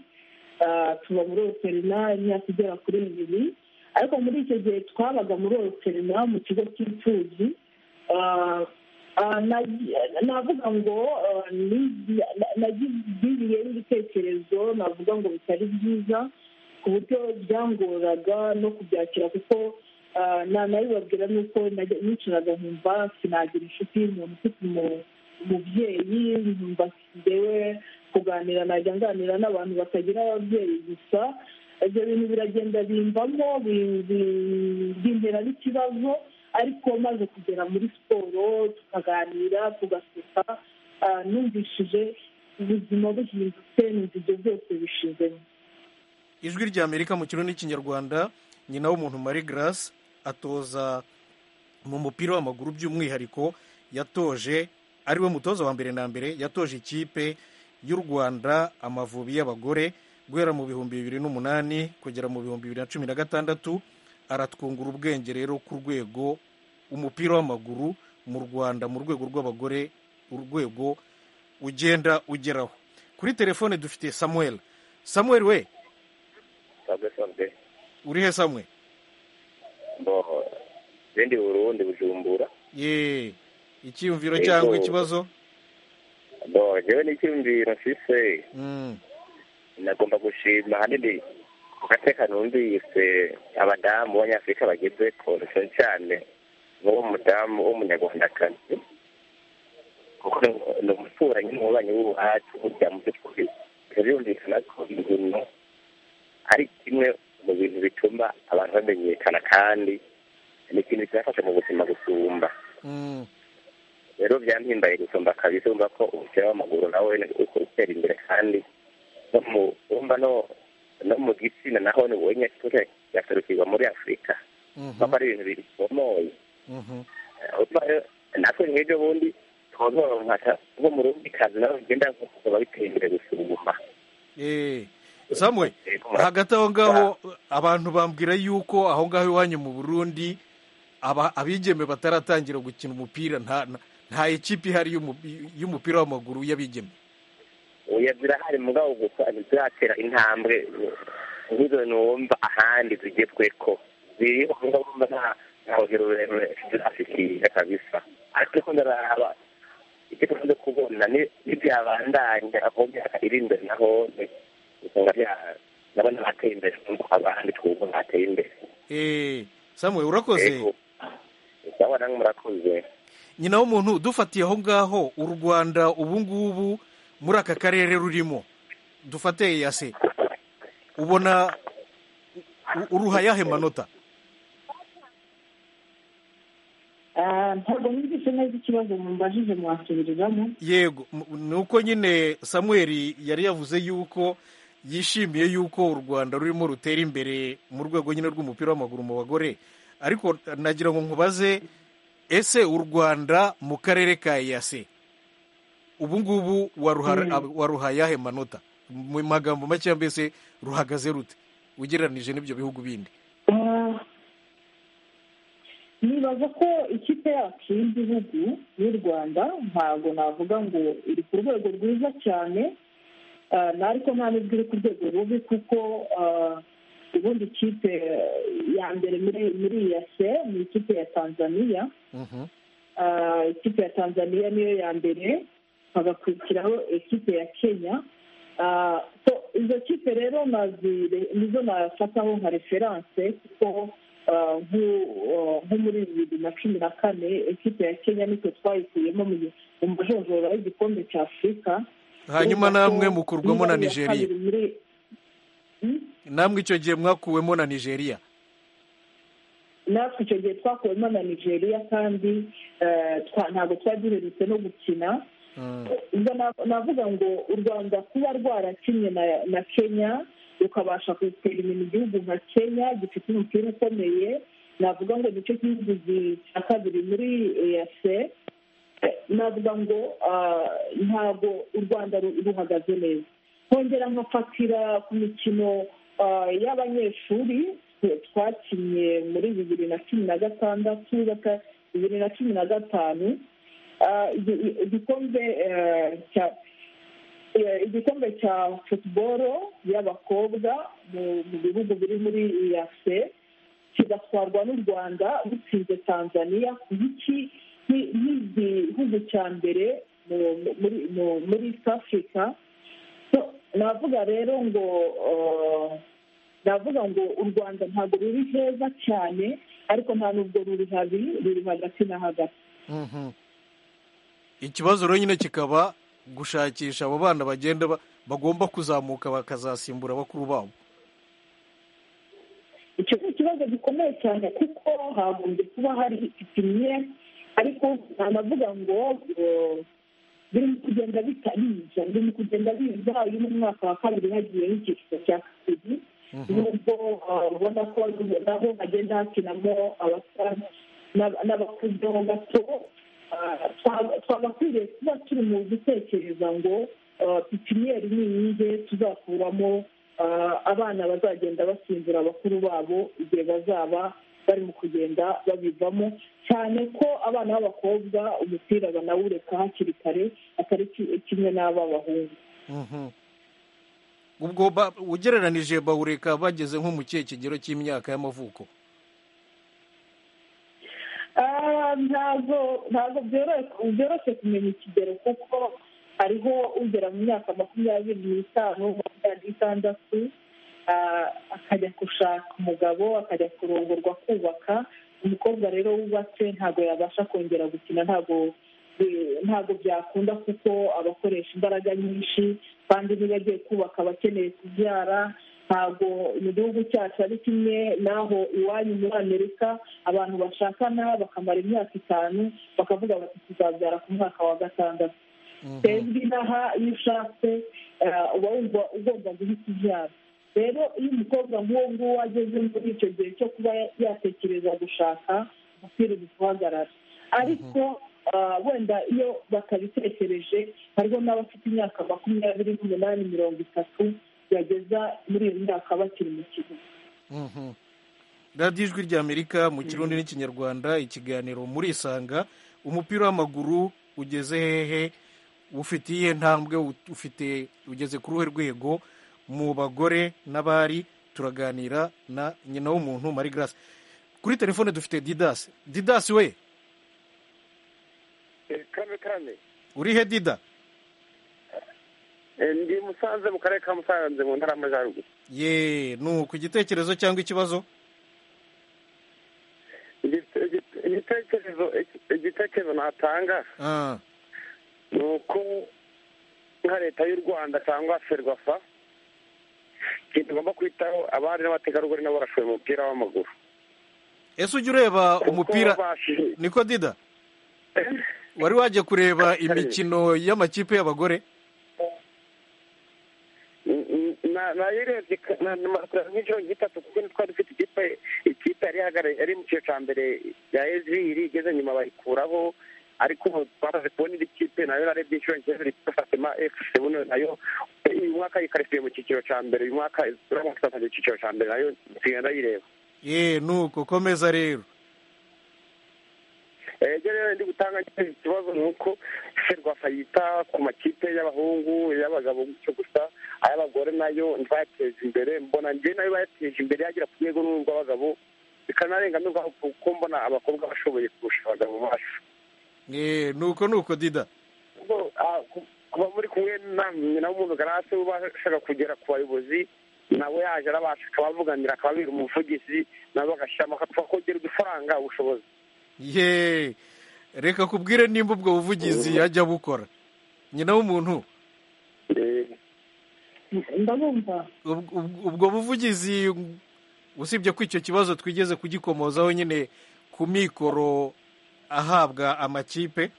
tuba muri otorina imyaka igera kuri ibiri ariko muri icyo gihe twabaga muri otorina mu kigo cy'imfubyi navuga ngo nagiriyeyo ibitekerezo navuga ngo bitari byiza ku buryo byangoraga no kubyakira kuko nanabibabwira ni uko nicaraga nkumva sinagira inshuti y'umuntu ufite umubyeyi nkumva ngewe kuganira najya nganira n'abantu batagira ababyeyi gusa ibyo bintu biragenda bimvamo bimbera n'ikibazo ariko maze kugera muri siporo tukaganira tugaseka numvishije ubuzima buhindutse numva ibyo byose bishizemo ijwi rya amerika mu kirundi n'ikinyarwanda nyina w'umuntu marie grace atoza mu mupira w'amaguru by'umwihariko yatoje ariwe mutoza wa mbere na mbere yatoje ikipe y'u rwanda amavubi y'abagore guhera mu bihumbi bibiri n'umunani kugera mu bihumbi bibiri na cumi na gatandatu aratwungura ubwenge rero ku rwego umupira w'amaguru mu rwanda mu rwego rw'abagore urwego ugenda ugeraho kuri telefone dufite samuel samuel we uri he samwe ibindi burundi bujumbura ye icyiyumviro Yego. cyangwa ikibazo bo jewe n'icyumviro mfise Mm, nagomba gushima hanini ku gatekano numvise abadamu b'abanyafurika bagize korosho cyane n'uwo mudamu w'umunyarwandakazi kuko ni umuturanyi n'umubanyi w'ubuhacu burya mu byo twumvise birumvikana ko inkino ari kimwe mu bintu bituma abantu bamenyekana kandi ni ikintu kibafasha mu buzima gusumba mm, rero byampimbaye gusumba kabisa urumva ko umupira w'amaguru nawe ni uko utera imbere kandi no mu urumva no no mu gitsina naho ni wenye kure yaserukirwa muri afurika mhm, kuko ari ibintu bisomoye mhm, Eh, urumva rero natwe nk'ibyo bundi twozoronka nko mu rundi kazi nawe bigenda kuba biteye imbere gusuma eh. samwe Eh, ku ma- hagati aho ngaho abantu bambwira yuko aho ngaho iwanyu mu burundi aba- abigeme bataratangira gukina umupira nta nta- nta ekipi ihari y'umu- y'umupira w'amaguru y'abigeme oya zirahari mugabo gusa ntiziratera intambwe nk'izo numva ahandi zigezweko ziriho mugabo numva nta nta rugero rurerure zirashikira kabisa ariko ko ndaraba icyo tukunze kubona ni n'ibyabandanya aho myaka iri imbere na hone usanga bya- nabona bateye imbere nkuko abandi twumva bateye imbere Eh, samwe urakoze Yego. sawa namwe murakoze nyina w'umuntu dufatiye aho ngaho u rwanda ubu ngubu muri aka karere rurimo dufate yase ubona u- uruha yahe manota Ah, ntabwo numvise neza ikibazo mumbajije mwasubiriramo yego m- ni uko nyine samuel yari yavuze yuko yishimiye yuko u rwanda rurimo rutera imbere mu rwego nyine rw'umupira w'amaguru mu bagore ariko nagira ngo nkubaze ese u rwanda mu karere ka yase ubu ngubu waruha ab- waruha yahe manota mu magambo make mbese ruhagaze rute ugereranije n'ibyo bihugu bindi Ah, nibaza ko ikipe yacu y'igihugu y'u rwanda ntabwo navuga ngo iri ku rwego rwiza cyane Ah, na- ariko nta n'ubwo iri ku rwego rubi kuko ah, ubundi ikipe ya mbere muri muri iya se ni ikipe ya tanzaniya Mhm. Ah, ikipe ya tanzaniya niyo ya mbere hagakurikiraho ikipe ya kenya Ah, so izo kipe rero nazire nizo nafataho nka referanse kuko ah, nku- ah, nko muri bibiri na cumi na kane ikipe ya kenya nitwe twayikuyemo mu gi- mu majonjora y'igikombe cya afurika hanyuma Urumva ko namwe mukurwamo na niba ari iya nigeria kabiri muri- Hmm? namwe icyo gihe mwakuwemo na nigeria natwe icyo gihe twakuwemo na nigeria kandi eh, twa- ntabwo twari duherutse no gukina Mm. ubwo na- navuga ngo u rwanda kuba rwarakinnye na na kenya rukabasha gutera imbere igihugu nka kenya gifite umupira ukomeye navuga ngo nicyo gihugu gi- cya kabiri muri eyase navuga ngo ah, ntabwo u rwanda ru- ruhagaze neza kongera nkafatira ku mikino ah, y'abanyeshuri twe- twakinnye muri bibiri na cumi na gatandatu baka- bibiri na cumi na gatanu Ah, igi- i- igikombe eh, cya eh, igikombe cya futuboro y'abakobwa mu mu bihugu biri muri iyase kigatwarwa n'u rwanda bitsinze tanzaniya nk'iki nki- nk'igihugu cya mbere mu- mu- muri mu- muri east africa So, navuga rero ngo eh, navuga ngo u rwanda ntabwo ruri heza cyane ariko nta n'ubwo ruri habi ruri hagati na hagati Mhm. ikibazo rero nyine kikaba gushakisha abo bana bagenda ba- bagomba kuzamuka bakazasimbura bakuru babo icyo ni ikibazo gikomeye cyane kuko hagombye kuba hari ipine ariko nanavuga ngo eh, birimo kugenda bita biza birimo kugenda biza iyo mu mwaka wa kabiri hagiye n'icyiciro cya kabiri nubwo eh, ubona ko nabo hagenda hakinamo abasa n'aba- n'abakuzeho gato twagakwiriye kuba turi mu gutekereza ngo pipiniyeri ni iyihe tuzakuramo abana bazagenda basinzira abakuru babo igihe bazaba barimo kugenda babivamo cyane ko abana b'abakobwa umupira banawureka hakiri kare atari kimwe n'ab'abahungu ubwo ugereranije bawureka bageze nko mu kihe kigero cy'imyaka y'amavuko ntabwo ntabwo byoroshye kumenya ikigero kuko hariho ugera mu myaka makumyabiri n'itanu makumyabiri n'itandatu akajya gushaka umugabo akajya kurongorwa kubaka umukobwa rero wubatse ntabwo yabasha kongera gukina ntabwo ntabwo byakunda kuko abakoresha imbaraga nyinshi kandi niba agiye kubaka abakeneye kubyara ntabwo mu gihugu cyacu ari kimwe n'aho iwanyu muri amerika abantu bashakana bakamara imyaka itanu bakavuga bati tuzabyara ku mwaka wa gatandatu twebwe inaha iyo ushatse uba wumva ugomba guhita ubyara rero iyo umukobwa nk'uwo nguwo ageze muri icyo gihe cyo kuba yatekereza gushaka umupira guhagarara ariko wenda iyo batabitekereje hariho n'abafite imyaka makumyabiri n'umunani mirongo itatu bageza muri iyo myaka bakiri mu kigo radiyo ijwi ry'amerika mu kirundi n'ikinyarwanda ikiganiro murisanga umupira w'amaguru ugeze hehe ufite iyihe ntambwe ufite ugeze ku ruhe rwego mu bagore n'abari turaganira na nyina w'umuntu marie grace kuri telefone dufite didasi didasi we kame kame uri he dida ndi musanze mu karere ka musanze mu ntara y'amajyaruguru ye ni uku igitekerezo cyangwa ikibazo igitekerezo igitekerezo natanga ni uko nka leta y'u rwanda cyangwa ferwafa ikintu tugomba kwitaho abari n'abategarugori nabo barashoboye mu mupira w'amaguru ese ujya ureba umupira niko dida wari wajya kureba imikino y'amakipe y'abagore nayirebye nk'inshuro nk'itatu kuko twari dufite ikipe ikipe yari yari mu cyiciro cya mbere ya eziri igeze nyuma bayikuraho ariko twamaze kubona indi kipe nayo narebye inshuro nk'ebyiri fatima efuse buno nayo uyu mwaka yikarisiye mu cyiciro cya mbere uyu mwaka uramutse utasanga icyiciro cya mbere nayo nsigaye ndayireba ye nuko komeza rero ibyo rero ndi gutanga ikibazo ni uko serwasa yita ku makipe y'abahungu y'abagabo gutyo gusa ay'abagore nayo ntibayateje imbere mbona njye nayo bayateje imbere yagera ku rwego n'urw'abagabo bikanarenga n'urwabo kuko mbona abakobwa bashoboye kurusha abagabo bacu nuko nuko dida kuba muri kumwe na w'umuntu garase ubashaga kugera ku bayobozi nawe yaje arabasha akabavuganira akababwira umuvugizi nabo bagashyiramo bakongera udufaranga ubushobozi ye reka kubwire nimba ubwo buvugizi yajya bukora nyina w'umuntu ubwo buvugizi usibye ko icyo kibazo twigeze kugikomozaho nyine ku mikoro ahabwa amakipe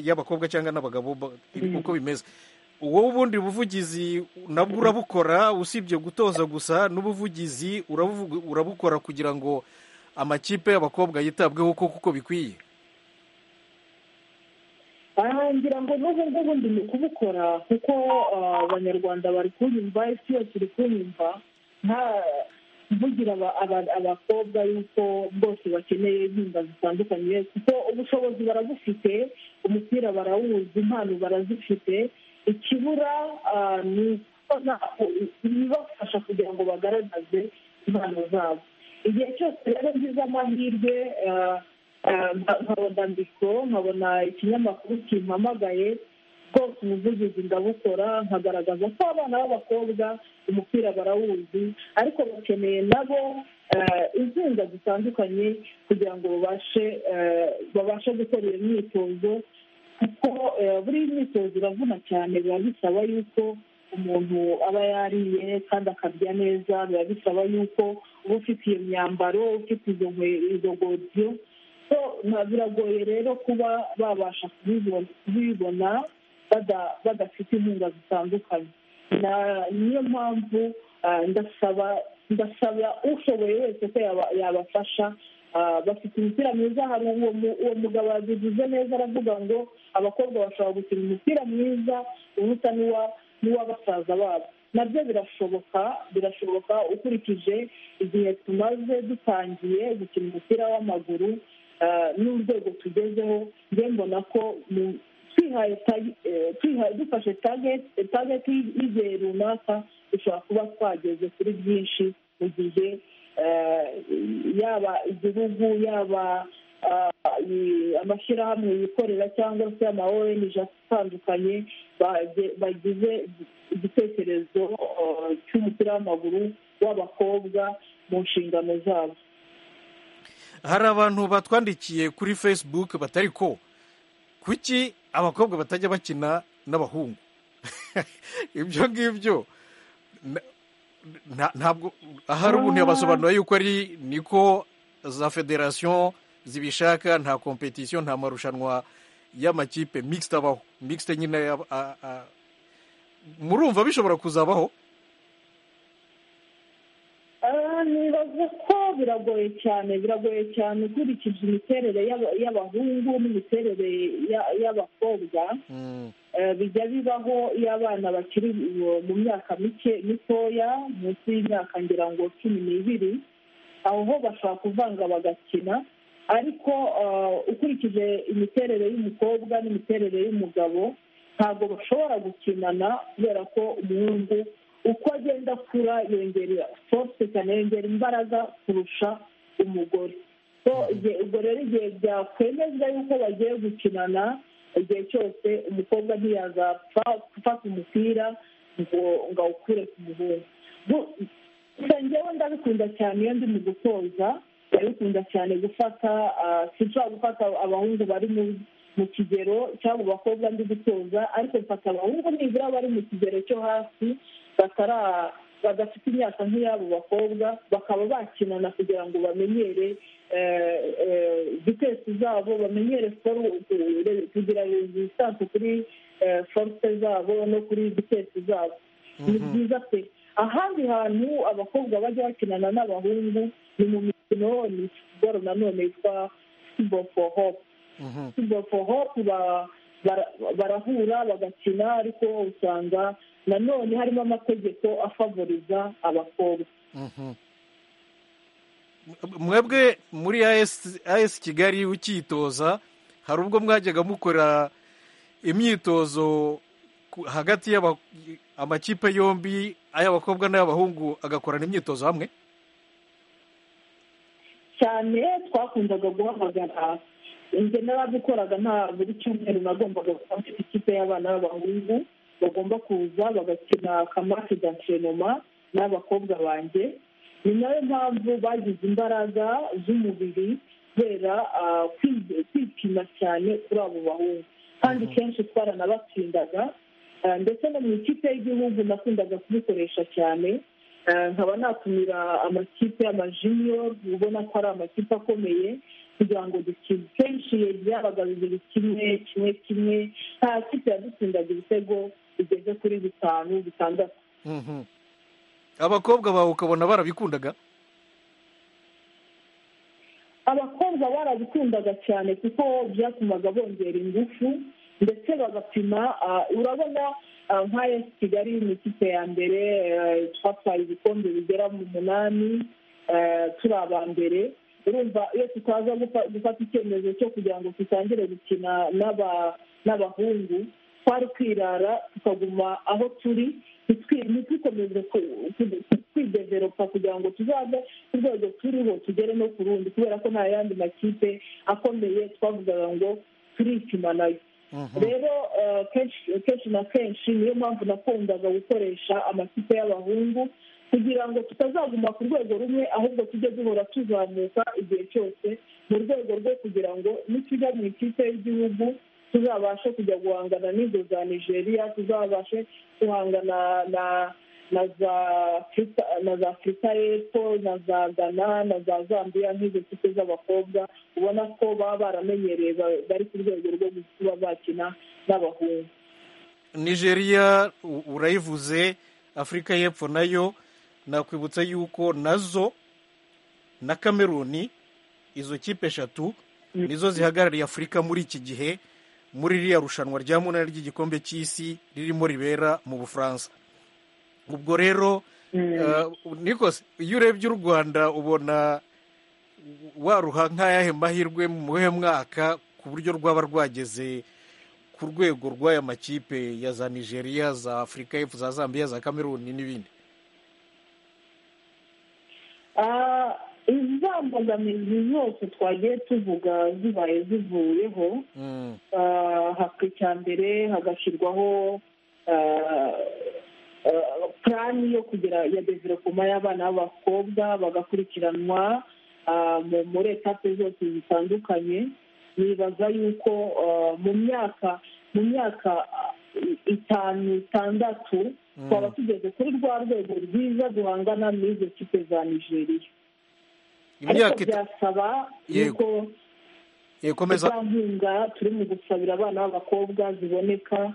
y'abakobwa cyangwa n'abagabo uko bimeze uwo ubundi buvugizi nabwo urabukora usibye gutoza gusa n'ubuvugizi urabukora kugira ngo amakipe y'abakobwa yitabweho kuko bikwiye ngira ngo n'ubu ngubu ndi mu kubukora kuko abanyarwanda bari kunyumva isi yose iri kunyumva nta mvugira abakobwa yuko bose bakeneye inkunga zitandukanye kuko ubushobozi barabufite umupira barawuzi impano barazifite ikibura ni ibibafasha kugira ngo bagaragaze impano zabo igihe cyose rero ngize amahirwe nkabona mikoro nkabona ikinyamakuru kimpamagaye bwose ubuvugizi ndabukora nkagaragaza ko abana b'abakobwa umupira barawuzi ariko bakeneye nabo inkunga zitandukanye kugira ngo babashe babashe gukora iyo myitozo kuko buri myitozo iravuna cyane biba bisaba yuko umuntu aba yariye kandi akarya neza biba bisaba yuko uba ufite iyo myambaro ufite izo godiyo biragoye rero kuba babasha kubibona badafite inkunga zitandukanye niyo mpamvu ndasaba ndasaba ushoboye wese ko yabafasha bafite imipira myiza hari uwo mugabo yabivuze neza aravuga ngo abakobwa bashobora gukina umupira mwiza uruta n'uwa basaza babo nabyo birashoboka birashoboka ukurikije igihe tumaze dutangiye gukina umupira w'amaguru n'urwego tugezeho njye mbona ko dufashe tageti y'igihe runaka dushobora kuba twageze kuri byinshi mu gihe yaba igihugu yaba amashyirahamwe yikorera cyangwa se ama onj atandukanye bagize igitekerezo cy'umupira w'amaguru w'abakobwa mu nshingano zabo hari abantu batwandikiye kuri facebook batari ko kuki abakobwa batajya bakina n'abahungu ibyo ngibyo ntabwo ahari ubu ntibasobanura yuko ari niko za federasiyo zibishaka nta kompetisiyo nta marushanwa y'amakipe mixed abaho mixed nyine murumva bishobora kuzabaho nibaza ko biragoye cyane biragoye cyane ukurikije imiterere y'abahungu n'imiterere y'abakobwa bijya bibaho iyo abana bakiri mu myaka mike mitoya munsi y'imyaka ngira ngo cumi n'ibiri aho ho bashobora kuvanga bagakina ariko ukurikije imiterere y'umukobwa n'imiterere y'umugabo ntabwo bashobora gukinana kubera ko umuhungu uko agenda akura yongera force cyane yongera imbaraga kurusha umugore ubwo rero igihe byakwemezwa yuko bagiye gukinana igihe cyose umukobwa ntiyazapfa gufata umupira ngo ngo awukure ku muhungu njyewe ndabikunda cyane iyo ndi mu gutoza ndabikunda cyane gufata sinshobora gufata abahungu bari mu kigero cyangwa abakobwa ndi gutoza ariko mfata abahungu nibura bari mu kigero cyo hasi badafite imyaka nk'iyabo bakobwa bakaba bakinana kugira ngo bamenyere vitesi zabo bamenyere kugira rezistanse kuri forute zabo no kuri vitesi zabo ni byiza pe ahandi hantu abakobwa bajya bakinana n'abahungu ni mu mikino ni siporo nanone yitwa siporo foru hopu siporo foru hopu barahura bagakina ariko usanga nanone harimo amategeko afavoriza abakobwa mwebwe muri as kigali ukitoza hari ubwo mwajyaga mukora imyitozo hagati y'amakipe yombi ay'abakobwa n'ay'abahungu agakorana imyitozo hamwe cyane twakundaga guhamagara inzu n'abadukoraga nta buri cyumweru nagombaga kuba mfite ikipe y'abana b'abahungu bagomba kuza bagakina akamake gantrenoma n'abakobwa banjye ni nayo mpamvu bagize imbaraga z'umubiri kubera kwipima cyane kuri abo bahungu kandi kenshi twaranabatsindaga ndetse no mu ikipe y'igihugu nakundaga kubikoresha cyane nkaba natumira amakipe y'amajiniyo ubona ko ari amakipe akomeye kugira ngo dukine kenshi byabaga bibiri kimwe kimwe kimwe nta kipe yadutsindaga ibitego bigeze kuri bitanu bitandatu abakobwa bawe ukabona barabikundaga abakobwa barabikundaga cyane kuko byatumaga bongera ingufu ndetse bagapima urabona nka esi kigali ni ikipe ya mbere twatwaye ibikombe bigera mu munani turi aba mbere urumva iyo tutaza gufata icyemezo cyo kugira ngo dutangire gukina n'abahungu twari kwirara tukaguma aho turi ntitukomeze kwideveropa kugira ngo tuzave ku rwego turiho tugere no ku rundi kubera ko nta yandi makipe akomeye twavugaga ngo turipima nayo rero kenshi na kenshi niyo mpamvu nakundaga gukoresha amakipe y'abahungu kugira ngo tutazaguma ku rwego rumwe ahubwo tujye duhora tuzamuka igihe cyose mu rwego rwo kugira ngo nitujya mu ikipe y'igihugu tuzabashe kujya guhangana n'izo za nigeria tuzabashe guhangana na na za afurika y'epfo na za gana na za zambia nk'izo kipe z'abakobwa ubona ko baba baramenyereye bari ku rwego rwo kuba bakina n'abahungu nigeria urayivuze afurika y'epfo nayo nakwibutsa yuko nazo na kameruni izo kipe eshatu nizo zihagarariye afurika muri iki gihe muri ririya rushanwa rya munani ry'igikombe cy'isi ririmo ribera mu bufaransa ubwo rero nikose iyo urebye u rwanda ubona waruha nk'ayahe mahirwe mu he mwaka ku buryo rwaba rwageze ku rwego rw'aya makipe ya za nigeria za afurika y'epfo za zambia za kameruni n'ibindi Ah, iza mbogamizi zose twagiye tuvuga zibaye zivuyeho Ah, haka icya mbere hagashyirwaho ah, ah, purani yo kugera ya developoma y'abana b'abakobwa bagakurikiranwa ah, mu- muri etape zose zitandukanye nibaza yuko ah, mu myaka mu myaka ah, i- itanu itandatu Mm. twaba tugeze kuri rwa rwego rwiza duhangana n'izo kipe za nigeria ariko imyaka ita- byasaba Yego. yuko Eh, komeza za nkunga turi mu gusabira abana b'abakobwa ziboneka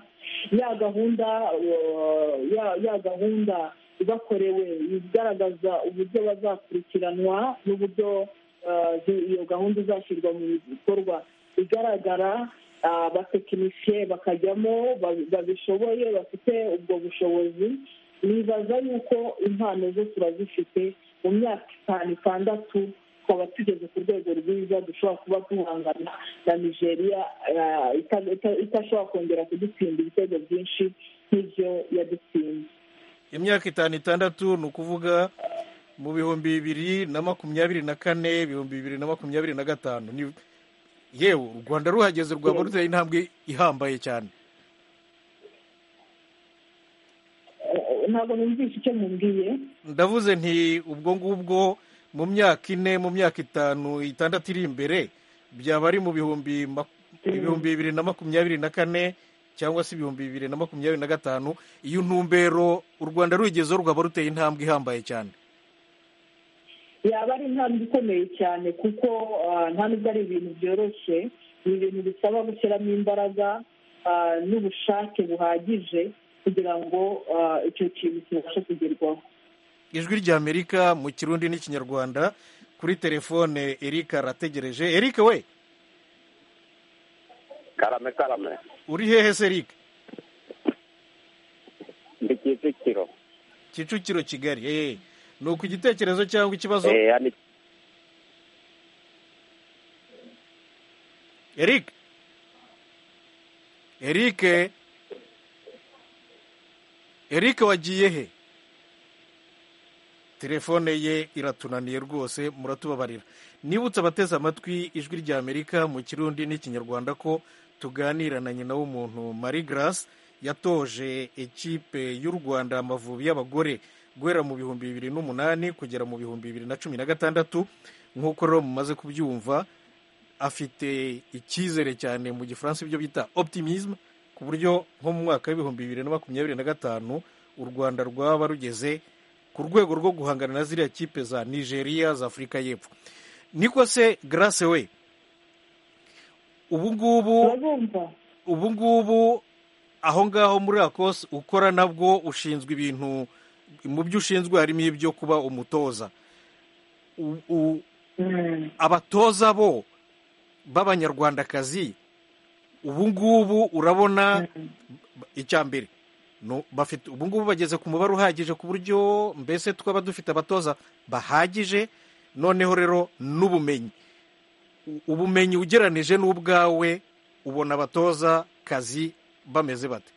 ya gahunda uh, ya- ya gahunda ibakorewe igaragaza uburyo bazakurikiranwa n'uburyo uh, zi- iyo gahunda izashyirwa mu bikorwa igaragara uh, abatekinisiye bakajyamo ba- babishoboye bafite ubwo bushobozi nibaza yuko impano zo turazifite mu myaka itanu itandatu twaba tugeze ku rwego rwiza dushobora kuba duhangana na nigeria eh, ita- ita- itashobora kongera kudutsinda ibitego byinshi nk'ibyo yadutsinze imyaka itanu itandatu ni ukuvuga mu bihumbi bibiri na makumyabiri na kane ibihumbi bibiri na makumyabiri na gatanu Ni- yewe u rwanda ruhageze rwaba ruteye intambwe ihambaye cyane Eh, ntabwo numvishe icyo mubwiye ndavuze nti ubwo ngubwo mu myaka ine mu myaka itanu itandatu iri imbere byaba ari mu bihumbi mak- ibihumbi bibiri na makumyabiri na kane cyangwa se ibihumbi bibiri na makumyabiri na gatanu iyo ntumbero u rwanda ruyigezeho rwaba ruteye intambwe ihambaye cyane yaba ari intambwe ikomeye cyane kuko ah, nta nubwo ari ibintu byoroshye ni ibintu bisaba gushyiramo imbaraga ah, n'ubushake buhagije kugira ngo ah, icyo kintu kibashe kugerwaho ijwi ry'amerika mu kirundi n'ikinyarwanda kuri telefone erika arategereje erika we karame karame uri hehe se erika ndi kicukiro kicukiro kigali eee ni uku igitekerezo cyangwa ikibazo Eh, hano iki- erika erike erike wagiye he telefone ye iratunaniye rwose muratubabarira nibutse abateze amatwi ijwi rya amerika mu kirundi n'ikinyarwanda ko tuganira na nyina w'umuntu marie grace yatoje ekipe y'u rwanda amavubi y'abagore guhera mu bihumbi bibiri n'umunani kugera mu bihumbi bibiri na cumi na gatandatu nk'uko rero mumaze kubyumva afite icyizere cyane mu gifaransa ibyo bita optimisme ku buryo nko mu mwaka w'ibihumbi bibiri na makumyabiri na gatanu u rwanda rwaba rugeze ku rwego rwo guhangana na ziriya kipe za nigeria za afurika y'epfo niko se grace we ubu ngubu urabumva ubu ngubu aho ngaho muri akose ukora nabwo ushinzwe ibintu mu byo ushinzwe harimo ibyo kuba umutoza U- u- Mm. abatoza bo b'abanyarwandakazi ubu ngubu urabona icya mbere no- bafite ubu ngubu bageze ku mubare uhagije ku buryo mbese twaba dufite abatoza bahagije noneho rero n'ubumenyi U- ubumenyi ugeranije n'ubwawe ubona abatoza kazi bameze bate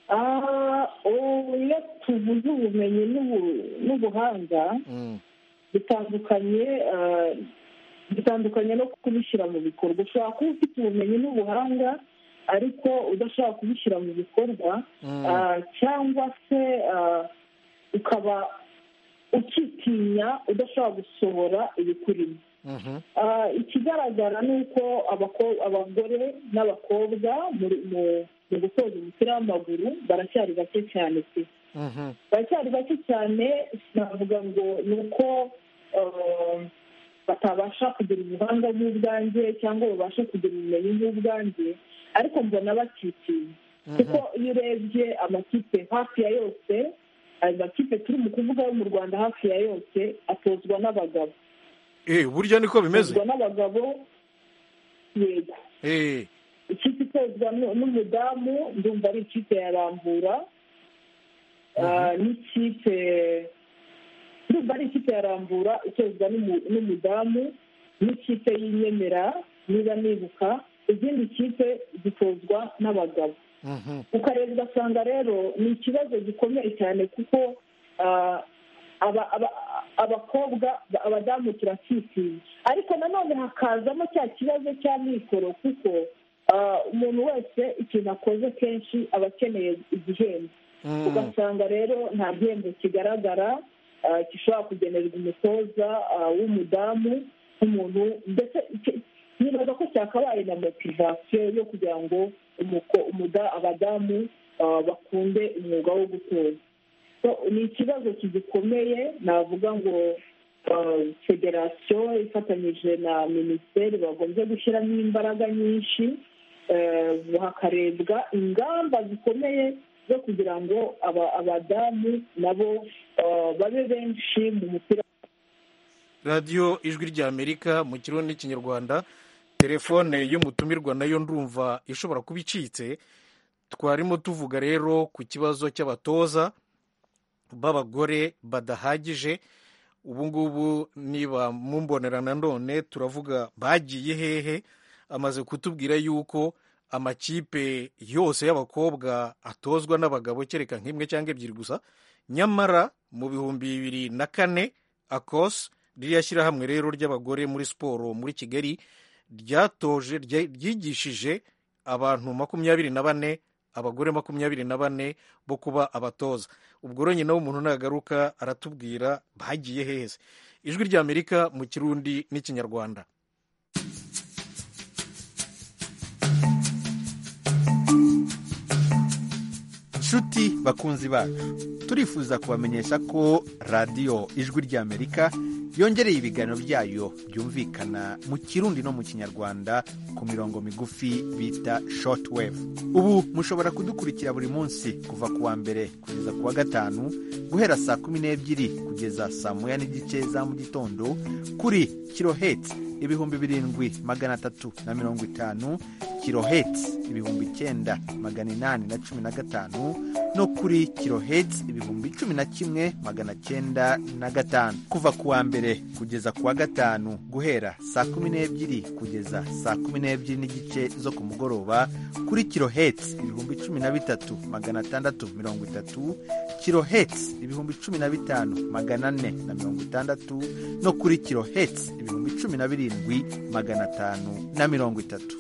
Ah, ubu iyo tuvuze ubumenyi n'ubu- n'ubuhanga Mm, bitandukanye ah, bitandukanye no kubishyira mu bikorwa ushobora kuba ufite ubumenyi n'ubuhanga ariko udashobora kubishyira mu bikorwa mm, ah, cyangwa se ah, ukaba ukitinya udashobora gusohora ibikurimo mhm, Ah, ikigaragara ni uko abako- abagore n'abakobwa muri- mu mu gutoza umupira w'amaguru baracyari bake cyane pe mhm, baracyari bake cyane sinavuga ngo ni uko ah, batabasha kugira ubuhanga nk'ubwanjye cyangwa babashe kugira ubumenyi nk'ubwanjye ariko mbona bakitinya mhm. kuko iyo urebye amakipe hafi ya yose ayo makipe turi mu kuvuga yo mu rwanda hafi ya yose atozwa n'abagabo eh burya niko bimeze atozwa n'abagabo yego eh ikipe itozwa nu- n'umudamu ndumva ari ikipe ya rambura Ah, n'ikipe ndumva ari ikipe ya rambura itozwa n'umu- n'umudamu n'ikipe y'inyemera niba nibuka izindi kipe zitozwa n'abagabo mhm ukareba ugasanga rero ni ikibazo gikomeye cyane kuko ah, aba- aba- abakobwa abadamu turatsitinya ariko nanone hakazamo cya kibazo cya mikoro kuko ah, umuntu wese ikintu akoze kenshi aba akeneye igihembo Mm. ugasanga rero nta gihembo kigaragara ah, gishobora kugenerwa umutoza ah, w'umudamu nk'umuntu ndetse icyo- nibaza ko cyakabaye na motivasiyo yo kugira ngo umuko- umuda- abadamu ah, bakunde umwuga wo gutoza So, ni ikibazo kigikomeye navuga ngo ah, federasiyo ifatanyije na minisiteri bagombye gushyiramo imbaraga nyinshi eh, hakarebwa ingamba zikomeye zo kugira ngo aba- abadamu nabo eh, babe benshi mu mupira radiyo ijwi ry'amerika mu kirundi n'ikinyarwanda telefone y'umutumirwa nayo ndumva ishobora kuba icitse twarimo tuvuga rero ku kibazo cy'abatoza b'abagore badahagije ubu ngubu niba mumbonera nanone turavuga bagiye hehe amaze kutubwira yuko amakipe yose y'abakobwa atozwa n'abagabo kereka nk'imwe cyangwa ebyiri gusa nyamara mu bihumbi bibiri na kane akos ririya shyirahamwe rero ry'abagore muri siporo muri kigali ryatoje rye- ryigishije abantu makumyabiri na bane abagore makumyabiri na bane bo kuba abatoza ubwo rero nyina w'umuntu nagaruka aratubwira bagiye heza ijwi ry'amerika mu kirundi n'ikinyarwanda nshuti bakunzi bacu turifuza kubamenyesha ko radiyo ijwi ry'amerika yongereye ibiganiro byayo byumvikana mu kirundi no mu kinyarwanda ku mirongo migufi bita shortwave ubu mushobora kudukurikira buri munsi kuva ku wa mbere kugeza ku wa gatanu guhera saa kumi n'ebyiri kugeza saa moya n'igice za mu gitondo kuri kirohetsi ibihumbi birindwi magana atatu na mirongo itanu kirohetsi ibihumbi icyenda magana inani na cumi na gatanu no kuri kirohetsi ibihumbi cumi na kimwe magana cyenda na gatanu kuva ku wa mbere kugeza ku wa gatanu guhera saa kumi n'ebyiri kugeza saa kumi n'ebyiri n'igice zo ku mugoroba kuri kirohetsi ibihumbi cumi na bitatu magana atandatu mirongo itatu kirohetsi ibihumbi cumi na bitanu magana ane na mirongo itandatu no kuri kirohetsi ibihumbi cumi na birindwi magana atanu na mirongo itatu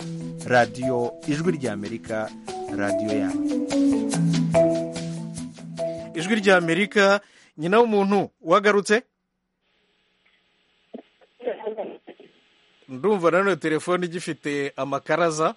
radiyo ijwi ry'amerika radiyo yanyu ijwi ry'amerika nyina w'umuntu wagarutse ndumva nanone telefone igifite amakaraza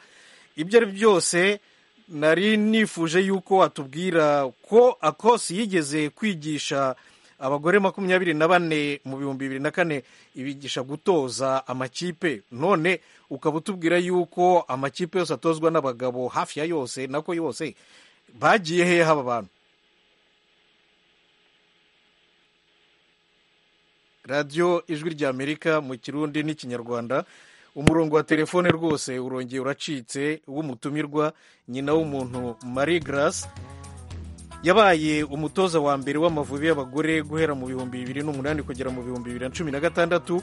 ibyo ari byose nari nifuje yuko watubwira ko akosi yigeze kwigisha abagore makumyabiri na bane mu bihumbi bibiri na kane ibigisha gutoza amakipe none ukaba utubwira yuko amakipe yose atozwa n'abagabo hafi ya yose nako yose bagiye hehe aba bantu radiyo ijwi ry'amerika mu kirundi n'ikinyarwanda umurongo wa telefone rwose urongeye uracitse w'umutumirwa nyina w'umuntu marie grace yabaye umutoza wa mbere w'amavubi y'abagore guhera mu bihumbi bibiri n'umunani kugera mu bihumbi bibiri na cumi na gatandatu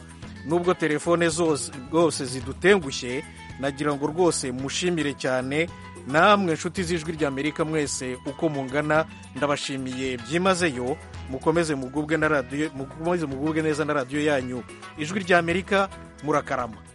nubwo telefone zose rwose zidutengushye nagira ngo rwose mushimire cyane namwe nshuti z'ijwi ry'amerika mwese uko mungana ndabashimiye byimazeyo mukomeze mugubwe na radiyo mukomeze mugubwe neza na radiyo yanyu ijwi ry'amerika murakarama